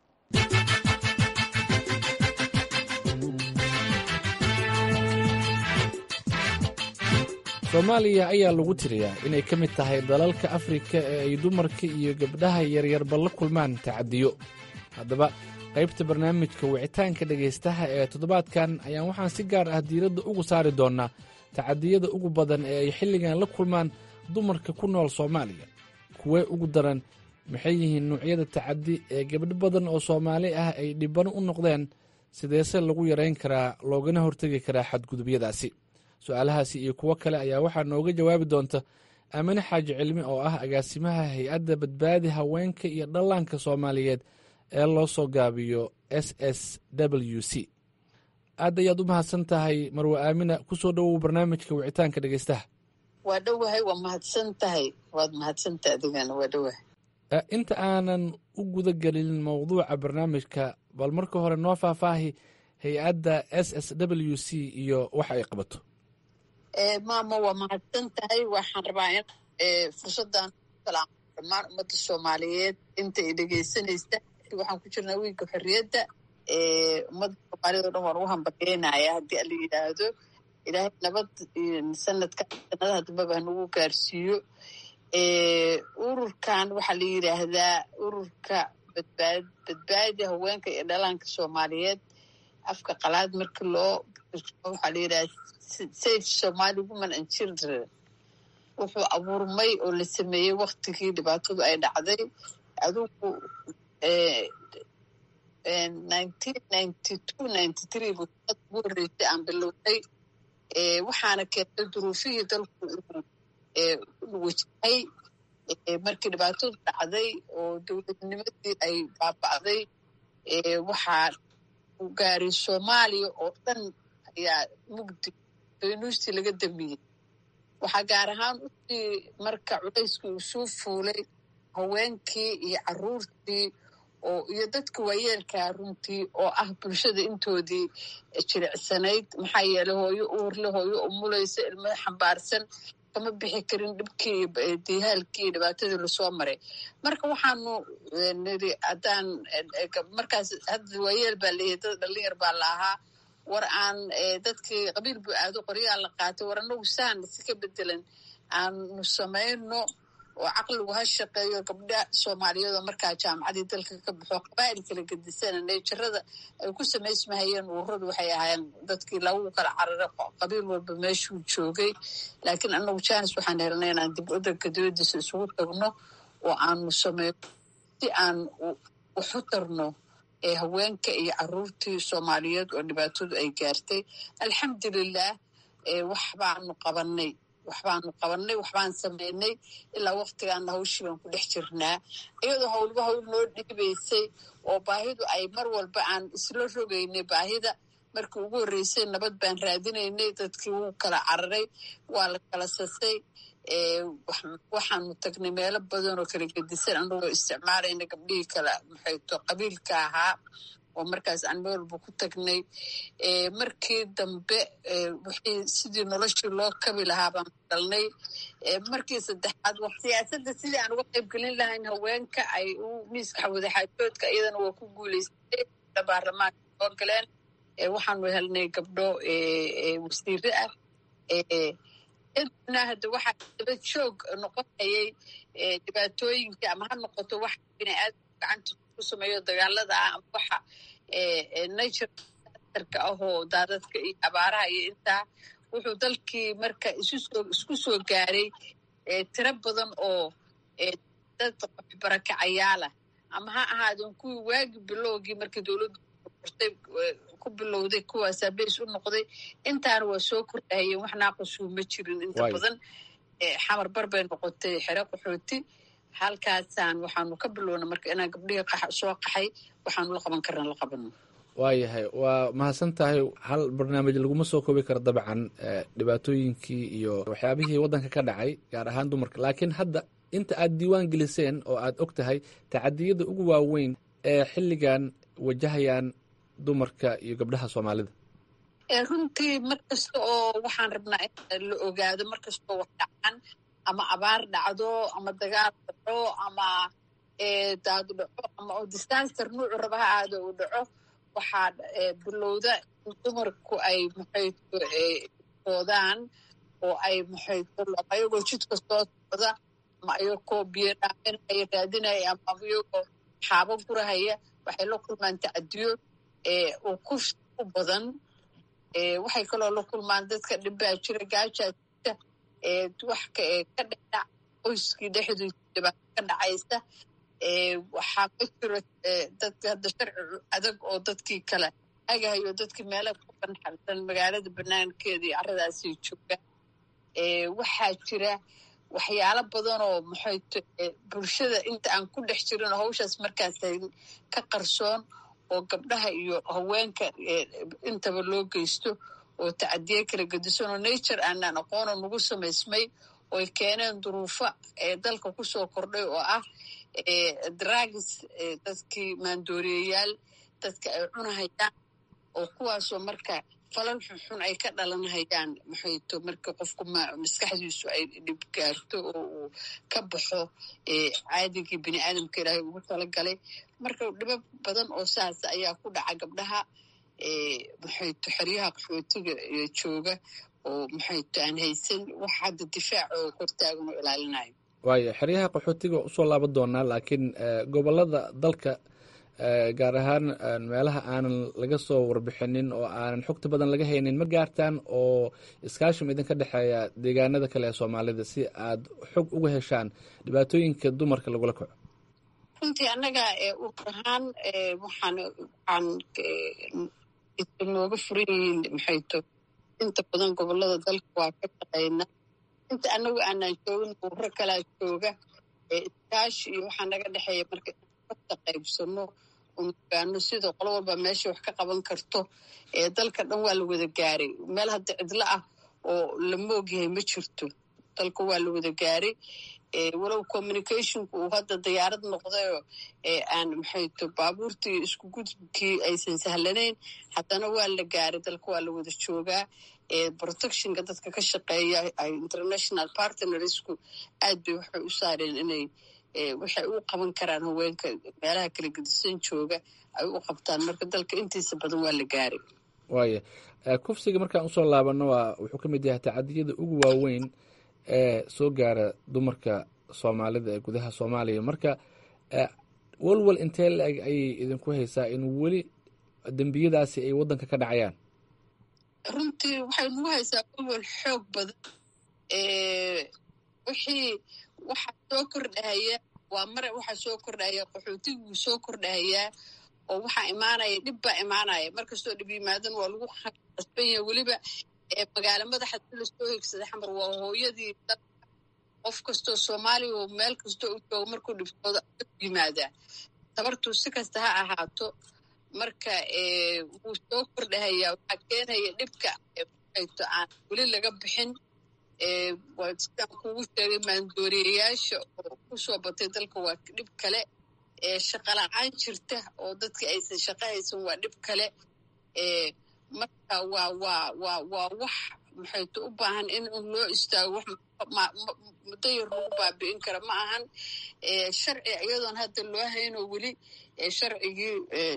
soomaaliya ayaa lagu tiriyaa inay ka mid tahay dalalka afrika ee ay dumarka iyo gabdhaha yaryarba la kulmaan tacadiyo haddaba qaybta barnaamijka wicitaanka dhegaystaha ee toddobaadkan ayaan waxaan si gaar ah diiradda ugu saari doonnaa tacadiyada ugu badan ee ay xilligan la kulmaan dumarka ku nool soomaaliya kuwee ugu daran maxay yihiin nuucyada tacadi ee gabdho badan oo soomaali ah ay dhibano u noqdeen sideese lagu yarayn karaa loogana hortegi karaa xadgudubyadaasi su-aalahaasi iyo kuwo kale ayaa waxaa nooga jawaabi doonta aamine xaaji cilmi oo ah agaasimaha hay-adda badbaadi haweenka iyo dhallaanka soomaaliyeed ee loo soo gaabiyo s s w c aad ayaad u mahadsan tahay marwe aamina ku soo dhowow barnaamijka wicitaanka dhegeystaha waa dhowahay waa mahadsan tahay waad mahadsantahay adigana waa dhowahay inta aanan u guda gelin mowduuca barnaamijka bal marka hore noo faahfaahi hay-adda s s w c iyo waxa ay qabato maama waa mahadsan tahay waxaan rabaa in fursaddan salaamo dhammaan ummadda soomaaliyeed inta ay dhegeysanaysa waxaan ku jirnaa wiilka xorriyadda ummadda soomaaliyed o dhan waan ugu hambalyeynaya haddii ala yidhaahdo ilaahay nabad sanadka sanadaha dambeba hanagu gaarsiiyo ururkan waxaa la yidhaahdaa ururka badbaad badbaadi haweenka iyo dhalaanka soomaaliyeed afka qalaad markii loo waxaa la yidhahda safe somali woman and children wuxuu abuurmay oo la sameeyey waktigii dhibaatadu ay dhacday adugu nineteen ninety two ninety three buu sanad ugu horreysay aan bilownay waxaana keentay duruufihii dalku inuu wajahay markii dhibaatadu dhacday oo dowladnimadii ay baaba'day waxaa u gaaray soomaaliya oo dhan ayaa mugdi baynuustii laga damiyey waxaa gaar ahaan usii marka culayskii uu soo fuulay haweenkii iyo caruurtii oo iyo dadka waayeelkaa runtii oo ah bulshada intoodii jiricsanayd maxaa yeeley hooyo uurle hooyo umulaysa ilmada xambaarsan kama bixi karin dhibkii iyo dihaalkii iyo dhibaatadii lasoo maray marka waxaanu niri haddaan markaas hadda waayeel baa leeyahay dad dhalinyar baa la ahaa war aan dadkii qabiil buu aado qoryaa la qaatay war anagu saan si ka bedelan aanu samayno oo caqligu ha shaqeeyo gabdha soomaaliyeed oo markaa jaamacadii dalka ka baxo qabaa'il kala gedisana neejarada ay ku samaysmahayeen ururadu waxay ahaayeen dadkii lagu kala cararay qabiil walba meeshuu joogay laakiin anagu janis waxaan helnay inaan dib wadanka dibadiisa isugu tagno oo aanu sameyno si aan waxu tarno haweenka iyo caruurtii soomaaliyeed oo dhibaatadu ay gaartay alxamdulilah wax baanu qabanay waxbaanu qabanay waxbaan samaynay ilaa waktigaana hawshii baan ku dhex jirnaa iyadoo howlba hawl noo dhiibaysay oo baahidu ay mar walba aan isla rogaynay baahida markii ugu horreysay nabad baan raadinaynay dadkii wuu kala cararay waa la kala sasay waxaanu tagnay meelo badan oo kala gedisan anagoo isticmaalayna gabdhihii kala maxayto qabiilka ahaa oo markaas aan meel walba ku tagnay markii dambe wixii sidii noloshii loo kabi lahaa baan galnay markii saddexaad siyaasadda sidii aan uga qayb gelin lahayn haweenka ay u miiska wadaxaajoodka iyadana waa ku guulaystay baarlamaanka soo galeen waxaanu helnay gabdho wasiire ah na hadda waxaa daba joog noqonayay dhibaatooyinka ama ha noqoto wax biniaadam gacanta ku sameeyo dagaalada ah ama waxa naturka ah oo daadadka iyo abaaraha iyo intaa wuxuu dalkii marka isku soo gaaray tiro badan oo dad barakacayaala ama ha ahaadeen kuwii waagi bilowgii markii dowladdu qortay ku bilowday kuwaasaa beys u noqday intaana waa soo kordhahayeen wax naaqasuu ma jirin inta badan xamar bar bay noqotay xero qaxooti halkaasaan waxaanu ka bilowna marka inaan gabdhihii soo qaxay waxaanu la qaban karna la qabano waayahay waa mahadsan tahay hal barnaamij laguma soo koobi karo dabcan dhibaatooyinkii iyo waxyaabihii waddanka ka dhacay gaar ahaan dumarka laakiin hadda inta aad diiwaan geliseen oo aad og tahay tacadiyada ugu waaweyn ee xilligan wajahayaan dumarka iyo gabdhaha soomaalida runtii mar kasta oo waxaan rabnaa in la ogaado mar kastoo wax dhacaan ama abaar dhacdo ama dagaal dhaco ama daadu dhaco ama oo disaster nuucu raba ha aado uu dhaco waxaa bilowda in dumarku ay maxayto oodaan oo ay maxayto ayagoo jidka soo socda ama ayagoo biyo dhaaminaya raadinaya ama iyagoo xaabo gurahaya waxay la kulmaan tacadiyo oo ku u badan waxay kaloo la kulmaan dadka dhibbaa jira gaajaa jirta wax ka dhedhac qoyskii dhexdiisa dhibaato ka dhacaysa waxaa ka jiro dadka hadda sharci adag oo dadkii kale agahayo dadkii meelaha ku banxalsan magaalada banaankeeda iyo carradaasay joogaan waxaa jira waxyaalo badan oo maxayto bulshada inta aan ku dhex jirin hawshaas markaasay ka qarsoon oo gabdhaha iyo haweenka intaba loo geysto oo tacadiye kala gedisan oo nature aanaan aqoono nagu samaysmay ooy keeneen duruufo ee dalka kusoo kordhay oo ah dragis dadkii maandooriyayaal dadka ay cunahayaan oo kuwaasoo marka falal xunxun ay ka dhalanhayaan maxayto marka qofku maskaxdiisu ay dhib gaarto oo uu ka baxo caadigii bini aadamka ilaahay ugu talagalay marka dhibo badan oo saas ayaa ku dhaca gabdhaha maxayto xeryaha qaxootiga jooga oo maxayto aan haysan wax hadda difaac oo hortaagan oo ilaalinayo waayo xeryaha qaxootiga usoo laaban doonaa laakiin gobolada dalka gaar ahaan meelaha aanan laga soo warbixinin oo aanan xogta badan laga haynin ma gaartaan oo iskaashim idinka dhexeeya deegaanada kale ee soomaalida si aad xog uga heshaan dhibaatooyinka dumarka lagula kaco runtii annaga urur ahaan waxaan waxaan nooga furan yihiin maxayto inta badan gobolada dalka waa ka shaqaynaa inta anagu aanaan joogin urro kalaa jooga iskaashi iyo waxaa naga dhexeeya marka inta qaybsano ogaano sida qolo walba meesha wax ka qaban karto dalka dhan waa la wada gaaray meel hadda cidlo ah oo lama ogyahay ma jirto dalka waa la wada gaaray walow communicationku uu hadda diyaarad noqdayoo aan maxayto baabuurtii isku gudubkii aysan sahlanayn haddana waa la gaaray dalka waa la wada joogaa protectionka dadka ka shaqeeya international partnersku aad bay waxay u saareen inay waxay u qaban karaan haweenka meelaha kala gedisan jooga ay u qabtaan marka dalka intiisa badan waa la gaaray waaya kufsiga markaan usoo laabano waa wuxuu ka mid yahay tacadiyada ugu waaweyn ee soo gaara dumarka soomaalida ee gudaha soomaaliya marka walwal intee la-eg ayay idinku haysaa in weli dembiyadaasi ay waddanka ka dhacayaan runtii waxay nagu haysaa walwal xoog badan wixii waxaa soo kordhahaya waa mare waxaa soo kordhahaya qaxootiguu soo kordhahayaa oo waxaa imaanaya dhib baa imaanaya markastoo dhib yimaadan waa lagu qasban yahay weliba magaalo madaxa si lasoo higsaday xamar waa hooyadii dalka qof kastoo soomaaliya oo meel kastoo u jooga markuu dhibtooda yimaadaa tabartuu si kasta ha ahaato marka wuu soo kordhahayaa waxaa keenaya dhibka to aan weli laga bixin sidaan kugu sheegay maandooriyayaasha oo ku soo batay dalka waa dhib kale shaqala-aan jirta oo dadka aysan shaqo haysan waa dhib kale marka waa waa waa waa wax maxayto u baahan in loo istaago wax muddo yar lagu baabi'in kara ma ahan sharci iyadoon hadda loo haynoo weli sharcigii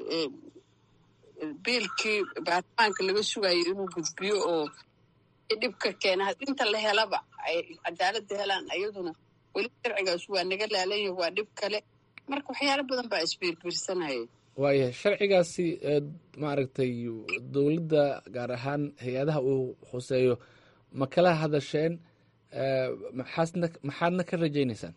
biilkii baarlamaanka laga sugayo inuu gudbiyo oo dhibka keena inta la helaba ay cadaaladda helaan iyaduna weli sharcigaas waa naga laalanya waa dhib kale marka waxyaalo badan baa isbiirbiirsanaya waaya sharcigaasi maaragtay dowladda gaar ahaan hay-adaha uu hoseeyo ma kala hadasheen maxaasna maxaadna ka rajaynaysaan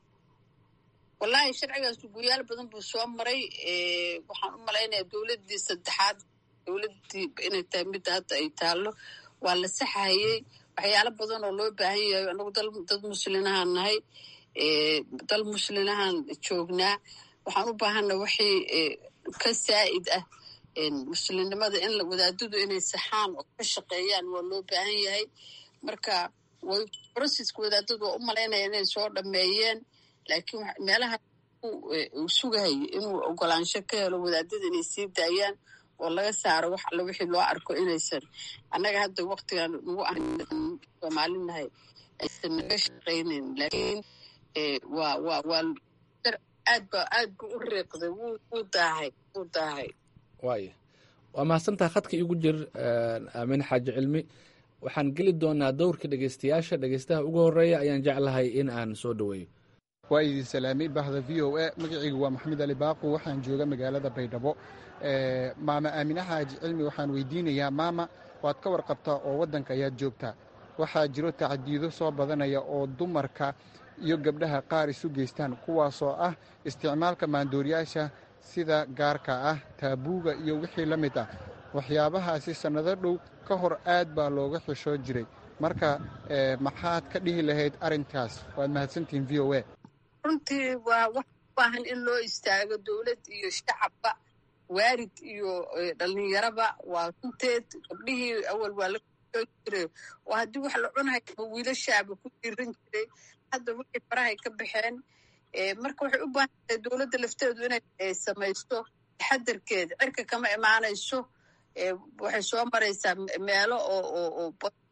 wallaahi sharcigaas guyaal badan buu soo maray waxaan u malaynayaa dowladdii saddexaad dowladdii inay tahay midda hadda ay taallo waa la saxahayey waxyaalo badan oo loo baahan yahay anagu dad muslinahaan nahay dal muslinahaan joognaa waxaan u baahana waxay ka saa'id ah muslimnimada in wadaadadu inay saxaan oo ka shaqeeyaan waa loo baahan yahay marka way brocesska wadaadadu waa u malaynaya inay soo dhameeyeen laakiin meelaha uu sugahayay inuu ogolaansho ka helo wadaadada inay sii daayaan oo laga saaro wax alle wixii loo arko inaysan annaga hadda waktigan nagu ah soomaalinahay aysan naga shaqaynayn laakiin waa waa waa aad ba aad buu u riiqday wuu daahay wuu daahay waaya waa mahadsantaha khadka igu jir aamin xaaji cilmi waxaan geli doonaa dowrka dhegeystayaasha dhegeystaha ugu horeeya ayaan jeclahay in aan soo dhoweeyo waa idin salaamay bahda v o a magacaygu waa maxamed ali baaqu waxaan jooga magaalada baydhabo maama aamine xaaji cilmi waxaan weydiinayaa maama waad ka warqabtaa oo waddanka ayaad joogtaa waxaa jiro tacadiido soo badanaya oo dumarka iyo gabdhaha qaar isu geystaan kuwaasoo ah isticmaalka maandooriyaasha sida gaarka ah taabuuga iyo wixii la mid ah waxyaabahaasi sannado dhow ka hor aad baa looga xishoo jiray marka maxaad ka dhihi lahayd arrinkaas waad mahadsantihiin v o a runtii waa wax u baahan in loo istaago dowlad iyo shacabba waarid iyo dhallinyaraba waa runteed gabdhihii awal waa la xishoo jiray oo haddii wax la cunhayaba wiilashaaba ku diiran jiray hadda wixii farahay ka baxeen marka waxay u baahan tahay dowladda lafteedu inay samaysto taxadarkeeda cirka kama imaanayso waxay soo maraysaa meelo oo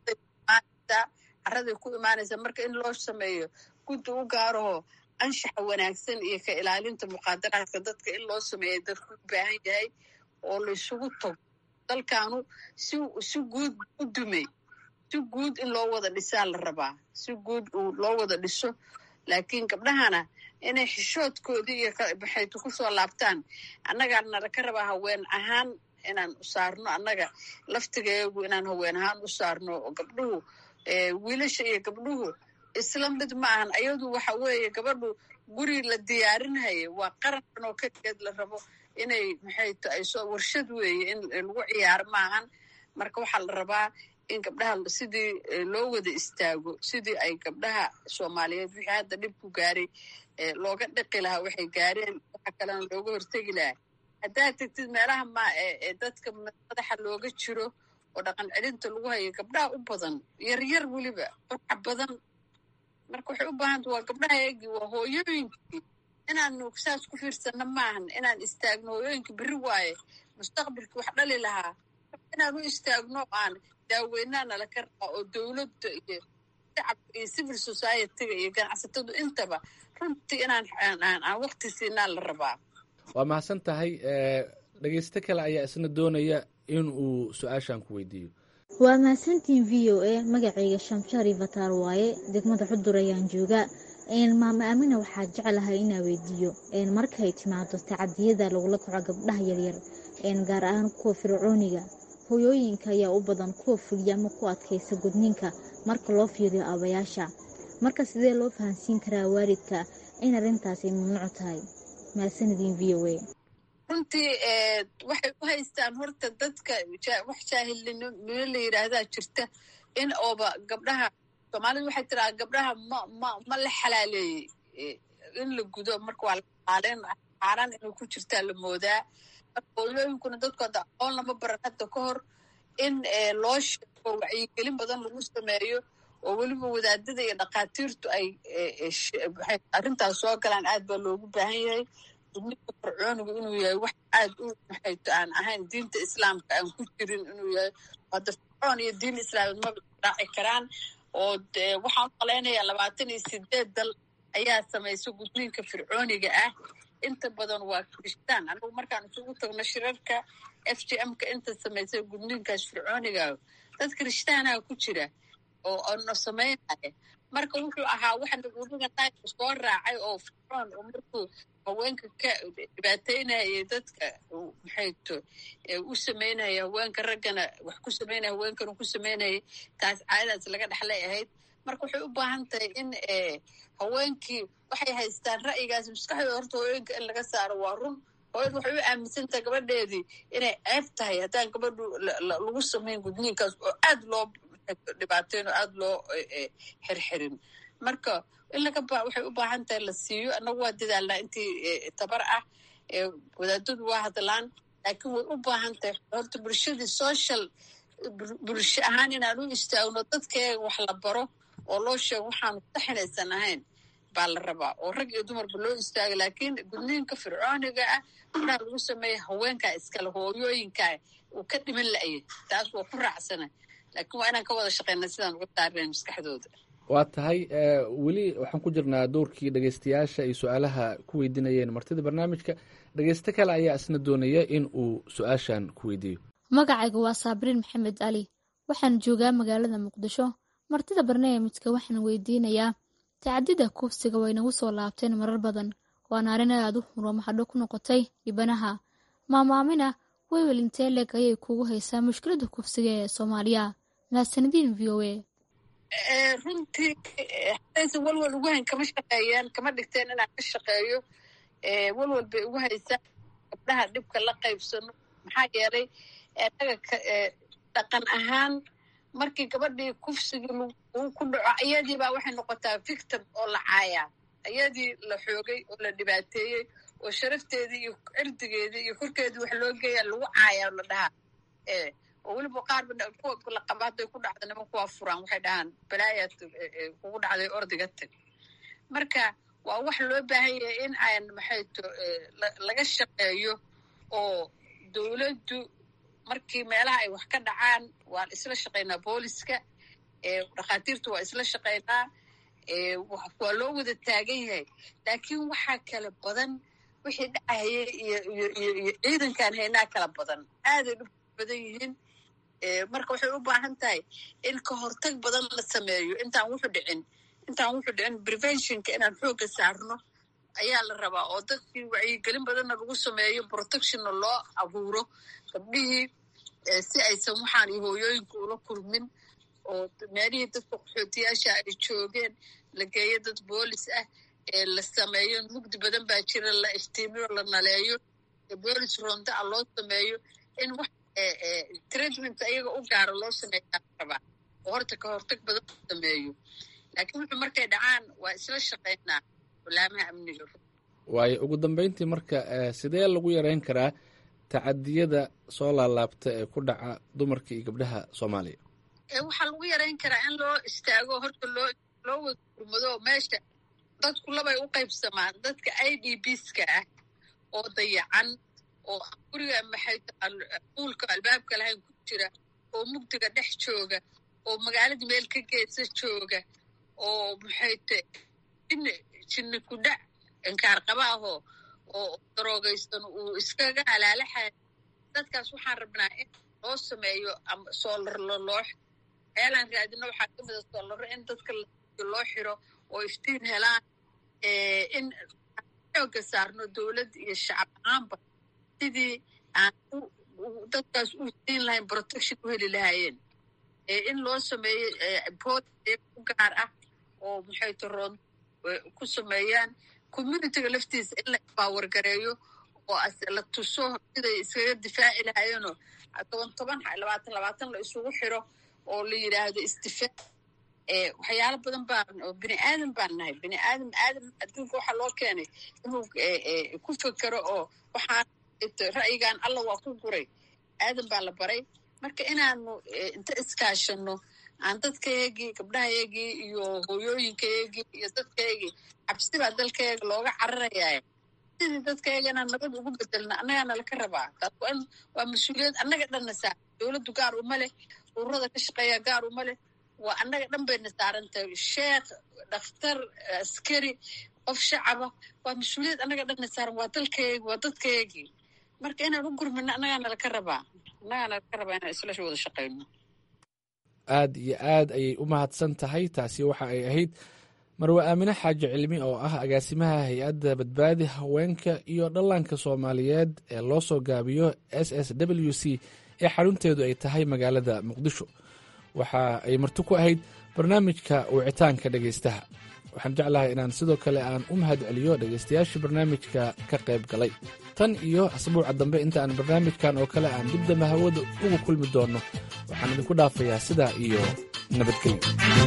caraday ku imaanaysaa marka in loo sameeyo guddi u gaaraho anshaxa wanaagsan iyo ka ilaalinta muqaadaraadka dadka in loo sameeya dadku u baahan yahay oo laysugu tago dalkaanu si si guud u dumay si guud in loo wada dhisaa la rabaa si guud loo wada dhiso laakiin gabdhahana inay xishoodkoodii iyo maxaytu ku soo laabtaan annagaa nala ka rabaa haween ahaan inaan u saarno annaga laftigeegu inaan haween ahaan u saarno oo gabdhuhu wiilasha iyo gabdhuhu isla mid ma ahan ayadu waxa weeye gabadhu guri la diyaarinhaya waa qarankan oo keligeed la rabo inay maxayto ay soo warshad weeye in lagu ciyaaro maahan marka waxaa la rabaa in gabdhaha sidii loo wada istaago sidii ay gabdhaha soomaaliyeed wixii hadda dhib ku gaaray looga dhiqi lahaa waxay gaareen waxa kalena looga hortegi lahaa haddaad tegtid meelaha ma ee dadka madaxa looga jiro oo dhaqan celinta lagu hayo gabdhaha u badan yaryar weliba qurxa badan marka waxay u baahanta waa gabdhaha eegii waa hooyooyinkii inaanu saas ku fiirsano maahan inaan istaagno hooyooyinka berri waaye mustaqbalkii wax dhali lahaa inaan u istaagno aan daaweynaa nala ka rabaa oo dowladda iyo shacabka iyo civil society-ga iyo ganacsatadu intaba runtii inaan aan waqti siinaa la rabaa waa mahadsan tahay dhegeysto kale ayaa isna doonaya in uu su-aashan ku weydiiyo waa mahadsantiin v o a magacayga shamshari fataar waaye degmada xudur ayaan joogaa maama aamina waxaa jeclahay inaa weydiiyo markay timaado tacadiyada lagula kaco gabdhaha yaryar gaar ahaan kuwa fircooniga hoyooyinka ayaa u badan kuwa fuliya ama ku adkaysa gudniinka marka loo fiiriyo aabayaasha marka sidee loo fahansiin karaa waalidka in arrintaasi mamnuuc tahay mahadsanidin v o a runtii waxay u haystaan horta dadka wax jaahilnimo la yidhaahdaa jirta in ooba gabdhaha soomaalida waxay tiraa gabdhaha ma ma ma la xalaaleeyey in la gudo marka waa laxaaleyn xaaraan inay ku jirtaa la moodaa marka hooyooyinkuna dadku hadda aqoon lama baran hadda ka hor in loo sheego wacyigelin badan lagu sameeyo oo weliba wadaadada iyo dhakhaatiirtu ay arrintaas soo galaan aad baa loogu baahan yahay gudniinka fircoonigu inuu yahay wax aad u maxayto aan ahayn diinta islaamka aan ku jirin inuu yahay hadda fircoon iyo diin islaameed maba raaci karaan oo waxaan u malaynayaa labaatan iyo sideed dal ayaa samaysa gudniinka fircooniga ah inta badan waa kirishtaan anigu markaan isugu tagno shirarka f g m-ka inta samaysay gudniinkaas fircooniga dad kirishtaanaha ku jira oo ano samaynaya marka wuxuu ahaa waxa nagudiga naybka soo raacay oo fircoon oo markuu haweenka ka dhibaateynayay dadka maxayto u samaynaya haweenka raggana wax ku samaynaya haweenkana ku samaynayay taas caadadaas laga dhexlay ahayd marka waxay u baahan tahay in haweenkii waxay haystaan ra'yigaas maskaxdooda horta haweenka in laga saaro waa run hooyada waxay u aaminsantahay gabadheedii inay ceeb tahay haddaan gabadhu lagu samayn gudniinkaas oo aad loo dhibaateyn oo aad loo xirxirin marka in laga ba waxay u baahan tahay la siiyo annagu waa dadaalnaa intii tabar ah wadaadadu waa hadlaan laakiin way u baahan tahay horta bulshadii social bulsho ahaan inaan u istaagno dadkeega wax la baro oo loo sheego waxaanu saxinaysan ahayn baa la rabaa oo rag iyo dumarba loo istaaga laakiin gudniinka fircooniga ah waxaa lagu sameeya haweenkaa iskale hooyooyinkaa uu ka dhiman la'yay taas waa ku raacsana laakiin waa inaan ka wada shaqeyna sidaan uga saarnayn maskaxdooda waa tahay weli waxaan ku jirnaa dowrkii dhegeystayaasha ay su-aalaha ku weydiinayeen martida barnaamijka dhegeysto kale ayaa isna doonaya in uu su-aashan ku weydiiyo magacayga waa saabriin maxamed cali waxaan joogaa magaalada muqdisho martida barnaamijka waxaan weydiinayaa tacadida kufsiga way nagu soo laabteen marar badan waana arrin aad u xuro maxadho ku noqotay dhibanaha maamaamina wewel intee leeg ayay kugu haysaa mushkilada kufsiga ee soomaaliya mahadsanadiin v o a runtii hadaysan walwal ugu hayn kama shaqeeyaan kama dhigteen inaan ka shaqeeyo walwal bay ugu haysaa gabdhaha dhibka la qaybsano maxaa yeelay anaga dhaqan ahaan markii gabadhii kufsigii ku dhaco iyadiibaa waxay noqotaa victim oo la caayaa iyadii la xoogay oo la dhibaateeyey oo sharafteedii iyo cirdigeedii iyo korkeedii wax loo geeya lagu caayaa la dhahaa oo weliba qaarba kuwa la qaba hadday ku dhacda niman kuwaa furaan waxay dhahaan balaayaad kugu dhacday ordiga tag marka waa wax loo baahan yahay in aan maxayto laga shaqeeyo oo dowladdu markii meelaha ay wax ka dhacaan waan isla shaqaynaa booliska dhakhaatiirtu waa isla shaqaynaa waa loo wada taagan yahay laakiin waxaa kala badan wixii dhacahaya iyo iyo iyo iyo ciidankaan haynaa kala badan aaday dhib badan yihiin marka waxay u baahan tahay in ka hortag badan la sameeyo intaan wuxu dhicin intaan wuxu dhicin preventionka inaan xoogga saarno ayaa la rabaa oo dadkii wacyigelin badanna lagu sameeyo protectionna loo abuuro gabdhihii si aysan waxaan iyo hooyooyinka ula kulmin oo meelihii dadka qaxootiyaasha ay joogeen la geeyo dad boolis ah la sameeyo mugdi badan baa jira la iftiimiyo la naleeyo boolis ronda a loo sameeyo in wax treatment ayaga u gaaro loo sameeyaa rabaa oo horta ka hortag badan u sameeyo laakiin wuxuu markay dhacaan waa isla shaqaynaa walaamaha amniga waayo ugu dambeyntii marka sidee lagu yareyn karaa tacadiyada soo laalaabta ee ku dhaca dumarka iyo gabdhaha soomaaliya waxaa lagu yareyn karaa in loo istaago horta loo loo wada gurmado meesha dadku labay u qaybsamaan dadka i d bska ah oo dayacan oo guriga maxay uulka albaabka lahayn ku jira oo mugdiga dhex jooga oo magaalada meel ka geesa jooga oo maxay te jinni jinni ku dhac inkaar qabaahoo oo daroogaysan uu iskaga halaalaxay dadkaas waxaan rabnaa in loo sameeyo ama soolar loloox meelaan raadina waxaa ka mida soolaro in dadka loo xiro oo iftiin helaan in xooga saarno dowladd iyo shacab ahaanba sidii aan dadkaas u siin lahayn protection u heli lahaayeen in loo sameeyo bood u gaar ah oo maxay taroon ku sameeyaan communityga laftiisa in la empower gareeyo oo la tuso siday iskaga difaaci lahaayeenoo toban toban labaatan labaatan la isugu xiro oo la yidhaahdo isdifaac waxyaalo badan baan oo bini aadan baan nahay bini aadam aadam adduunka waxaa loo keenay inuu ku fekero oo waxaan ra'yigan alla waa ku guray aadan baa la baray marka inaanu inta iskaashano aan dadkaygii gabdhahaygii iyo hooyooyinkaygii iyo dadkaygii cabsi baa dalkayga looga cararayaa sidii dadkayga inaan nabad ugu bedelna annagaana laka rabaa taas waa in waa mas-uuliyad annaga dhanna saar dowladdu gaar uma leh ururada ka shaqeeya gaar uma leh waa annaga dhan bayna saaran tahay sheekh dhakhtar askari qof shacaba waa mas-uuliyad annaga dhanna saaran waa dalkaygi waa dadkaygii marka inaan u gurmino annagaana laka rabaa annagaana laka rabaa inaan isla wada shaqayno aad iyo aad ayay u mahadsan tahay taasi waxa ay ahayd marwe aamine xaaji cilmi oo ah agaasimaha hay-adda badbaadi haweenka iyo dhallaanka soomaaliyeed ee loo soo gaabiyo s s w c ee xarunteedu ay tahay magaalada muqdisho waxa ay marti ku ahayd barnaamijka wicitaanka dhegaystaha waxaan jeclahay inaan sidoo kale aan u mahad celiyo dhegaystayaashii barnaamijka ka qayb galay tan iyo asbuuca dambe inta aan barnaamijkan oo kale aan dib dambe hawada ugu kulmi doonno waxaan idinku dhaafayaa sidaa iyo nabadgelyo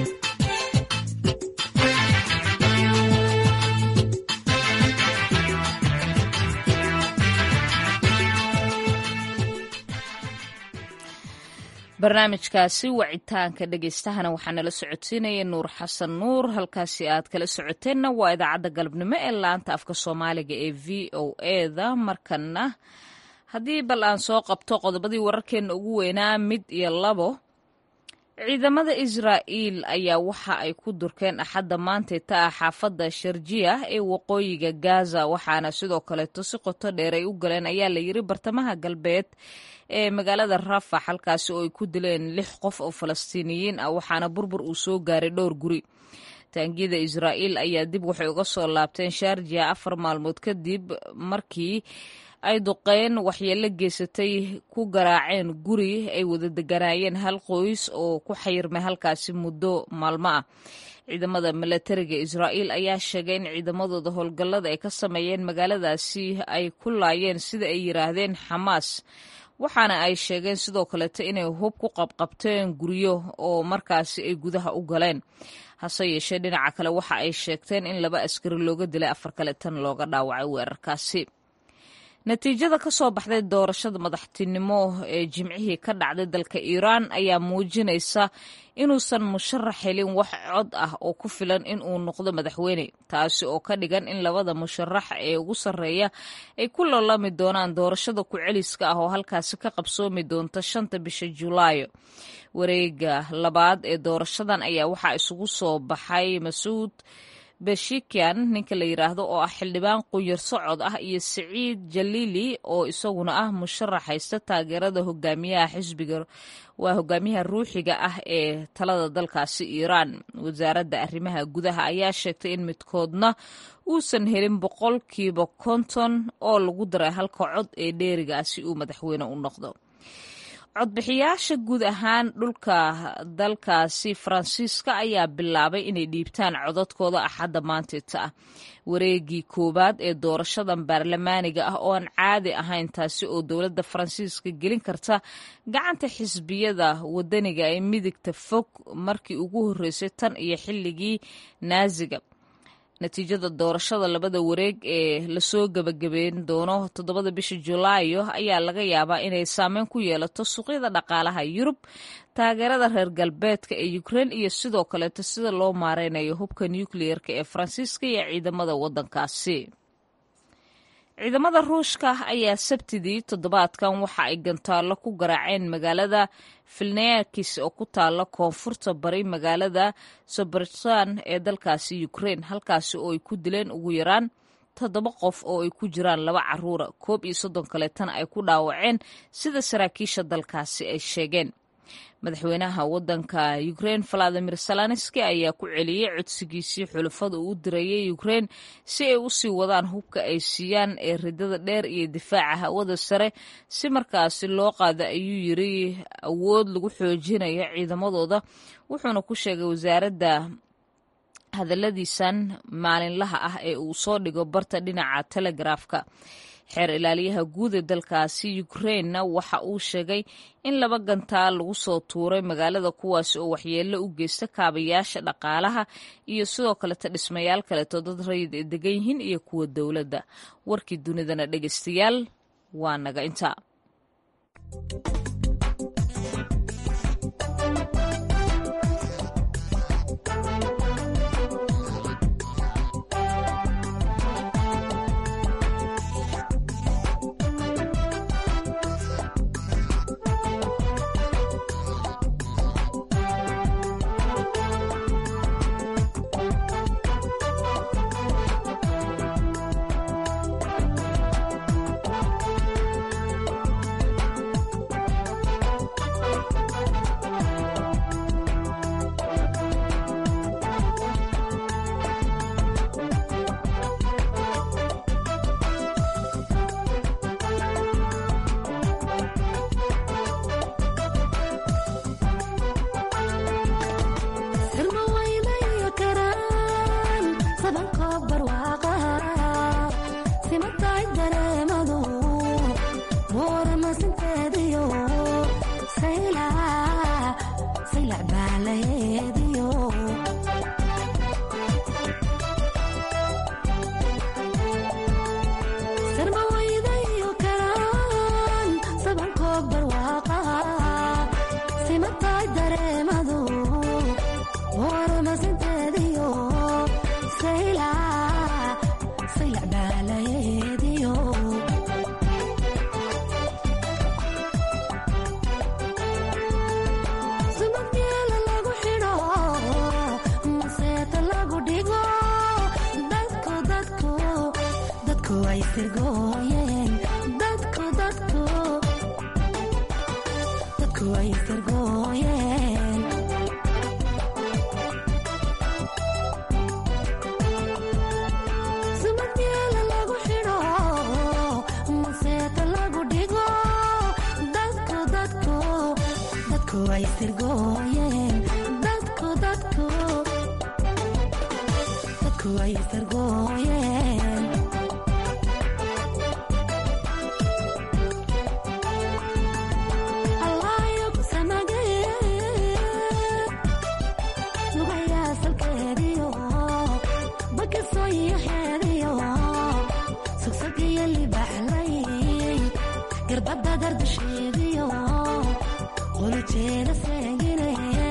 barnaamijkaasi wacitaanka dhegaystahana waxaa nala socodsiinaya nuur xasan nuur halkaasi aad kala socoteenna waa idaacadda galabnimo ee laanta afka soomaaliga ee v o eda markana haddii bal aan soo qabto qodobadii wararkeenna ugu weynaa mid iyo labo ciidamada israa'iil ayaa waxa ay ku durkeen axadda maantay ta ah xaafadda sharjiya ee waqooyiga gaza waxaana sidoo kaleeto si qoto dheer ay u galeen ayaa la yiri bartamaha galbeed ee magaalada rafax halkaasi oo ay ku dileen lix qof oo falastiiniyiin ah waxaana burbur uu soo gaaray dhowr guri taangiyada israa'iil ayaa dib waxay uga soo laabteen sharjiya afar maalmood kadib markii ay duqeen waxyeello geysatay ku garaaceen guri ay wada deganaayeen hal qoys oo ku xayirmay halkaasi muddo maalmo ah ciidamada milatariga israa'iil ayaa sheegay in ciidamadooda howlgallada ay ka sameeyeen magaaladaasi ay ku laayeen sida ay yiraahdeen xamaas waxaana ay sheegeen sidoo kaleeto inay hub ku qabqabteen guryo oo markaasi ay gudaha u galeen hase yeeshee dhinaca kale waxa ay sheegteen in laba askari looga dilay afar kale tan looga dhaawacay weerarkaasi natiijada ka soo baxday doorashada madaxtinimo ee jimcihii ka dhacday dalka iiraan ayaa muujinaysa inuusan musharax helin wax cod ah oo ku filan in uu noqdo madaxweyne taasi oo ka dhigan in labada musharax ee ugu sarreeya ay ku lolami doonaan doorashada ku-celiska ah oo halkaasi ka qabsoomi doonta shanta bisha julaayo wareega labaad ee doorashadan ayaa waxaa isugu soo baxay masuud beshikian ninka la yidhaahdo oo ah xildhibaan quyar socod ah iyo siciid jaliili oo isaguna ah musharax haysta taageerada hogaamiyaha xisbiga waa hogaamiyaha ruuxiga ah ee talada dalkaasi iiraan wasaaradda arrimaha gudaha ayaa sheegtay in midkoodna uusan helin boqolkiiba konton oo lagu daray halka cod ee dheerigaasi uu madaxweyne u noqdo codbixiyaasha guud ahaan dhulka dalkaasi faransiiska ayaa bilaabay inay dhiibtaan codadkooda axadda maanteeta ah wareegii koowaad ee doorashadan baarlamaaniga ah oo aan caadi ahayn taasi oo dowladda faransiiska gelin karta gacanta xisbiyada wadaniga ee midigta fog markii ugu horreysay tan iyo xilligii naasiga natiijada doorashada labada wareeg ee lasoo gebagabeyn doono toddobada bisha julaayo ayaa laga yaabaa inay saameyn ku yeelato suuqyada dhaqaalaha yurub taageerada reer galbeedka ee ukrein iyo sidoo kaleeto sida loo maareynayo hubka nukliyeerka ee faransiiska iyo ciidamada waddankaasi ciidamada ruushka ayaa sabtidii toddobaadkan waxa ay gantaallo ku garaaceen magaalada filneakis oo ku taala koonfurta bari magaalada sobertan ee dalkaasi ukrein halkaasi oo ay ku dileen ugu yaraan toddoba qof oo ay ku jiraan laba caruura koob iyo soddon kaleetana ay ku dhaawaceen sida saraakiisha dalkaasi ay sheegeen madaxweynaha waddanka ukrein valadimir salanski ayaa ku celiyey codsigiisii xulafada uu u dirayay ukrein si ay u sii wadaan hubka ay siiyaan ee ridada dheer iyo difaaca hawada sare si markaasi loo qaado ayuu yiri awood lagu xoojinayo ciidamadooda wuxuuna ku sheegay wasaaradda hadalladiisan maalinlaha ah ee uu soo dhigo barta dhinaca telegrafka xeer ilaaliyaha guud ee dalkaasi ukrainna waxa uu sheegay in laba gantaal lagu soo tuuray magaalada kuwaasi oo waxyeello u geysta kaabayaasha dhaqaalaha iyo sidoo kaleta dhismayaal kaleeto dad rayid ay degan yihiin iyo kuwa dowladda warkii dunidana dhegeystayaal waa naga intaa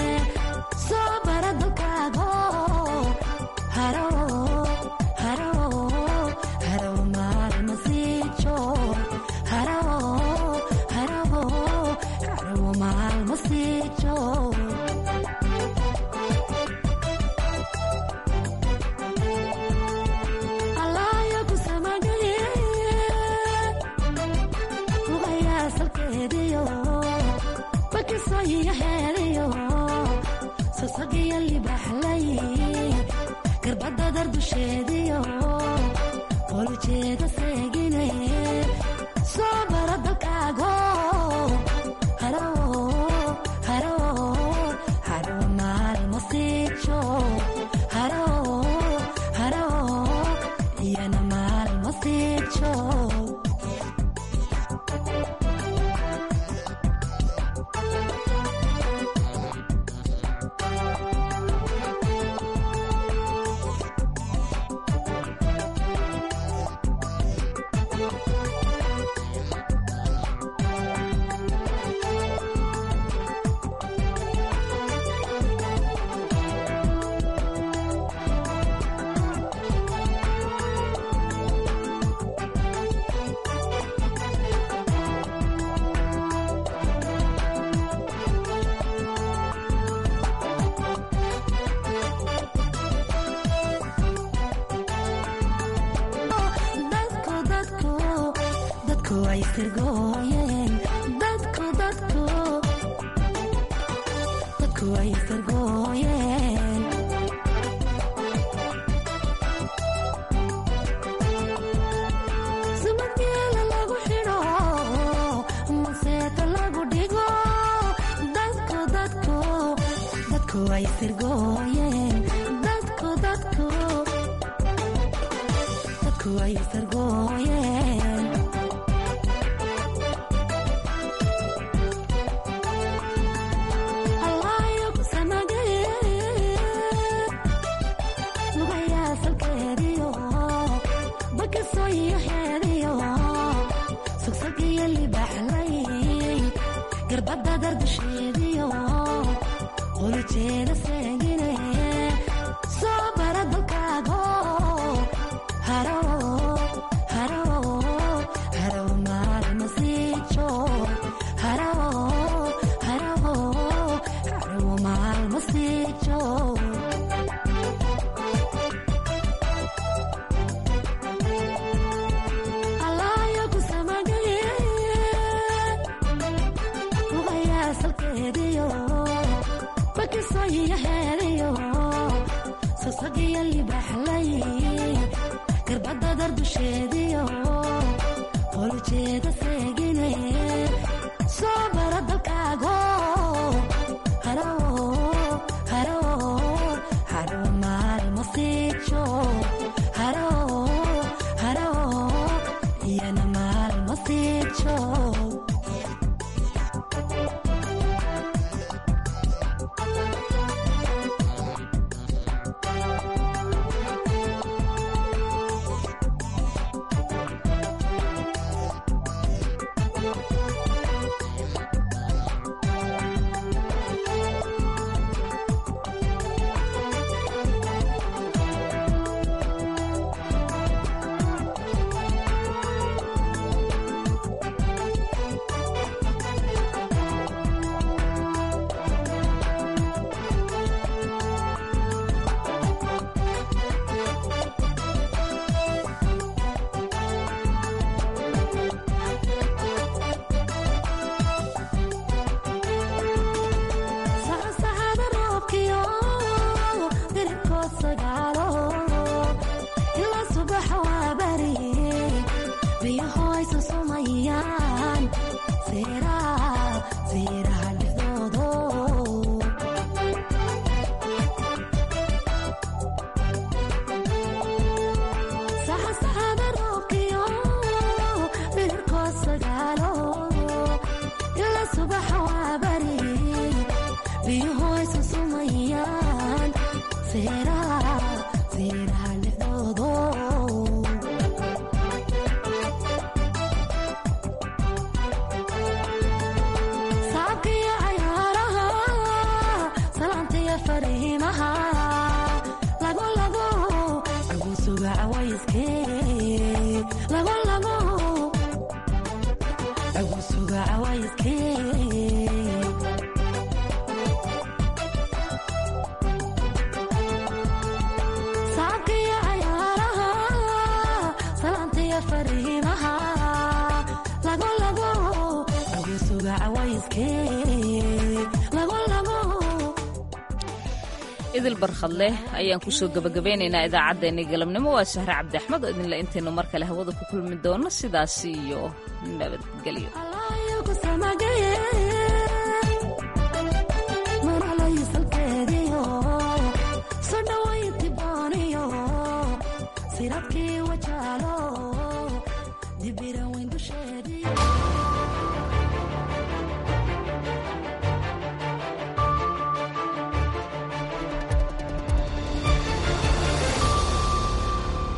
haro dadku way firgooyeen dadku dadku dadku way firgooyeen sumadgeela lagu xidho maseeta lagu dhigo dadku dadku dadku way firgooyeen dadku dadku dadku way firgooyeen allaayo ku samagee lugayaa salkeediyo bakasoo iyo heediyo sogsog iyo libaxlay garbadda dardasheediyo qolijeeda seegine soo bara dalkaago haro haro haro maalma siijo haro haro haro maalma siijo allaayo ku samagaye lugayaa salkeediyo bakisoo iyo heediyo sosagiyo libaxlay garbadda dardusheediyo qolijeeda seegine soo bara dalkaago haro haro haro maalma siijo haro haro iyana maalma siijo saxsaxada roobkiyo diribkood sagaalo ilaa subaxa waa bari biyahoysa sumayaan seeraha seeraha dhexdoodo saxsaxada roobkiyo diribkood sagaalo ilaa subaxa waa bari biyahoysa sumayaan seeraha seeraha dhexdoodo saabkiyo cayaaraha salaantiyo fariimaha lago lago lagu suga cawayskee lago lago lagu suga cawayskee saabkiyo cayaaraha salaantiyo fariimaha lago lago lagu suga cawayskee lago lago idil barkhadleh ayaan kusoo gebagabeynaynaa idaacaddeenii galabnimo waa sahre cabdi axmed oo idinle intaynu mar kale hawada ku kulmi doono sidaasi iyo nabadgelyo ku samagaye maralayisalkeediyo soo dhawaynti booniyo siradkii wajaalo dibiran weyn dusheeda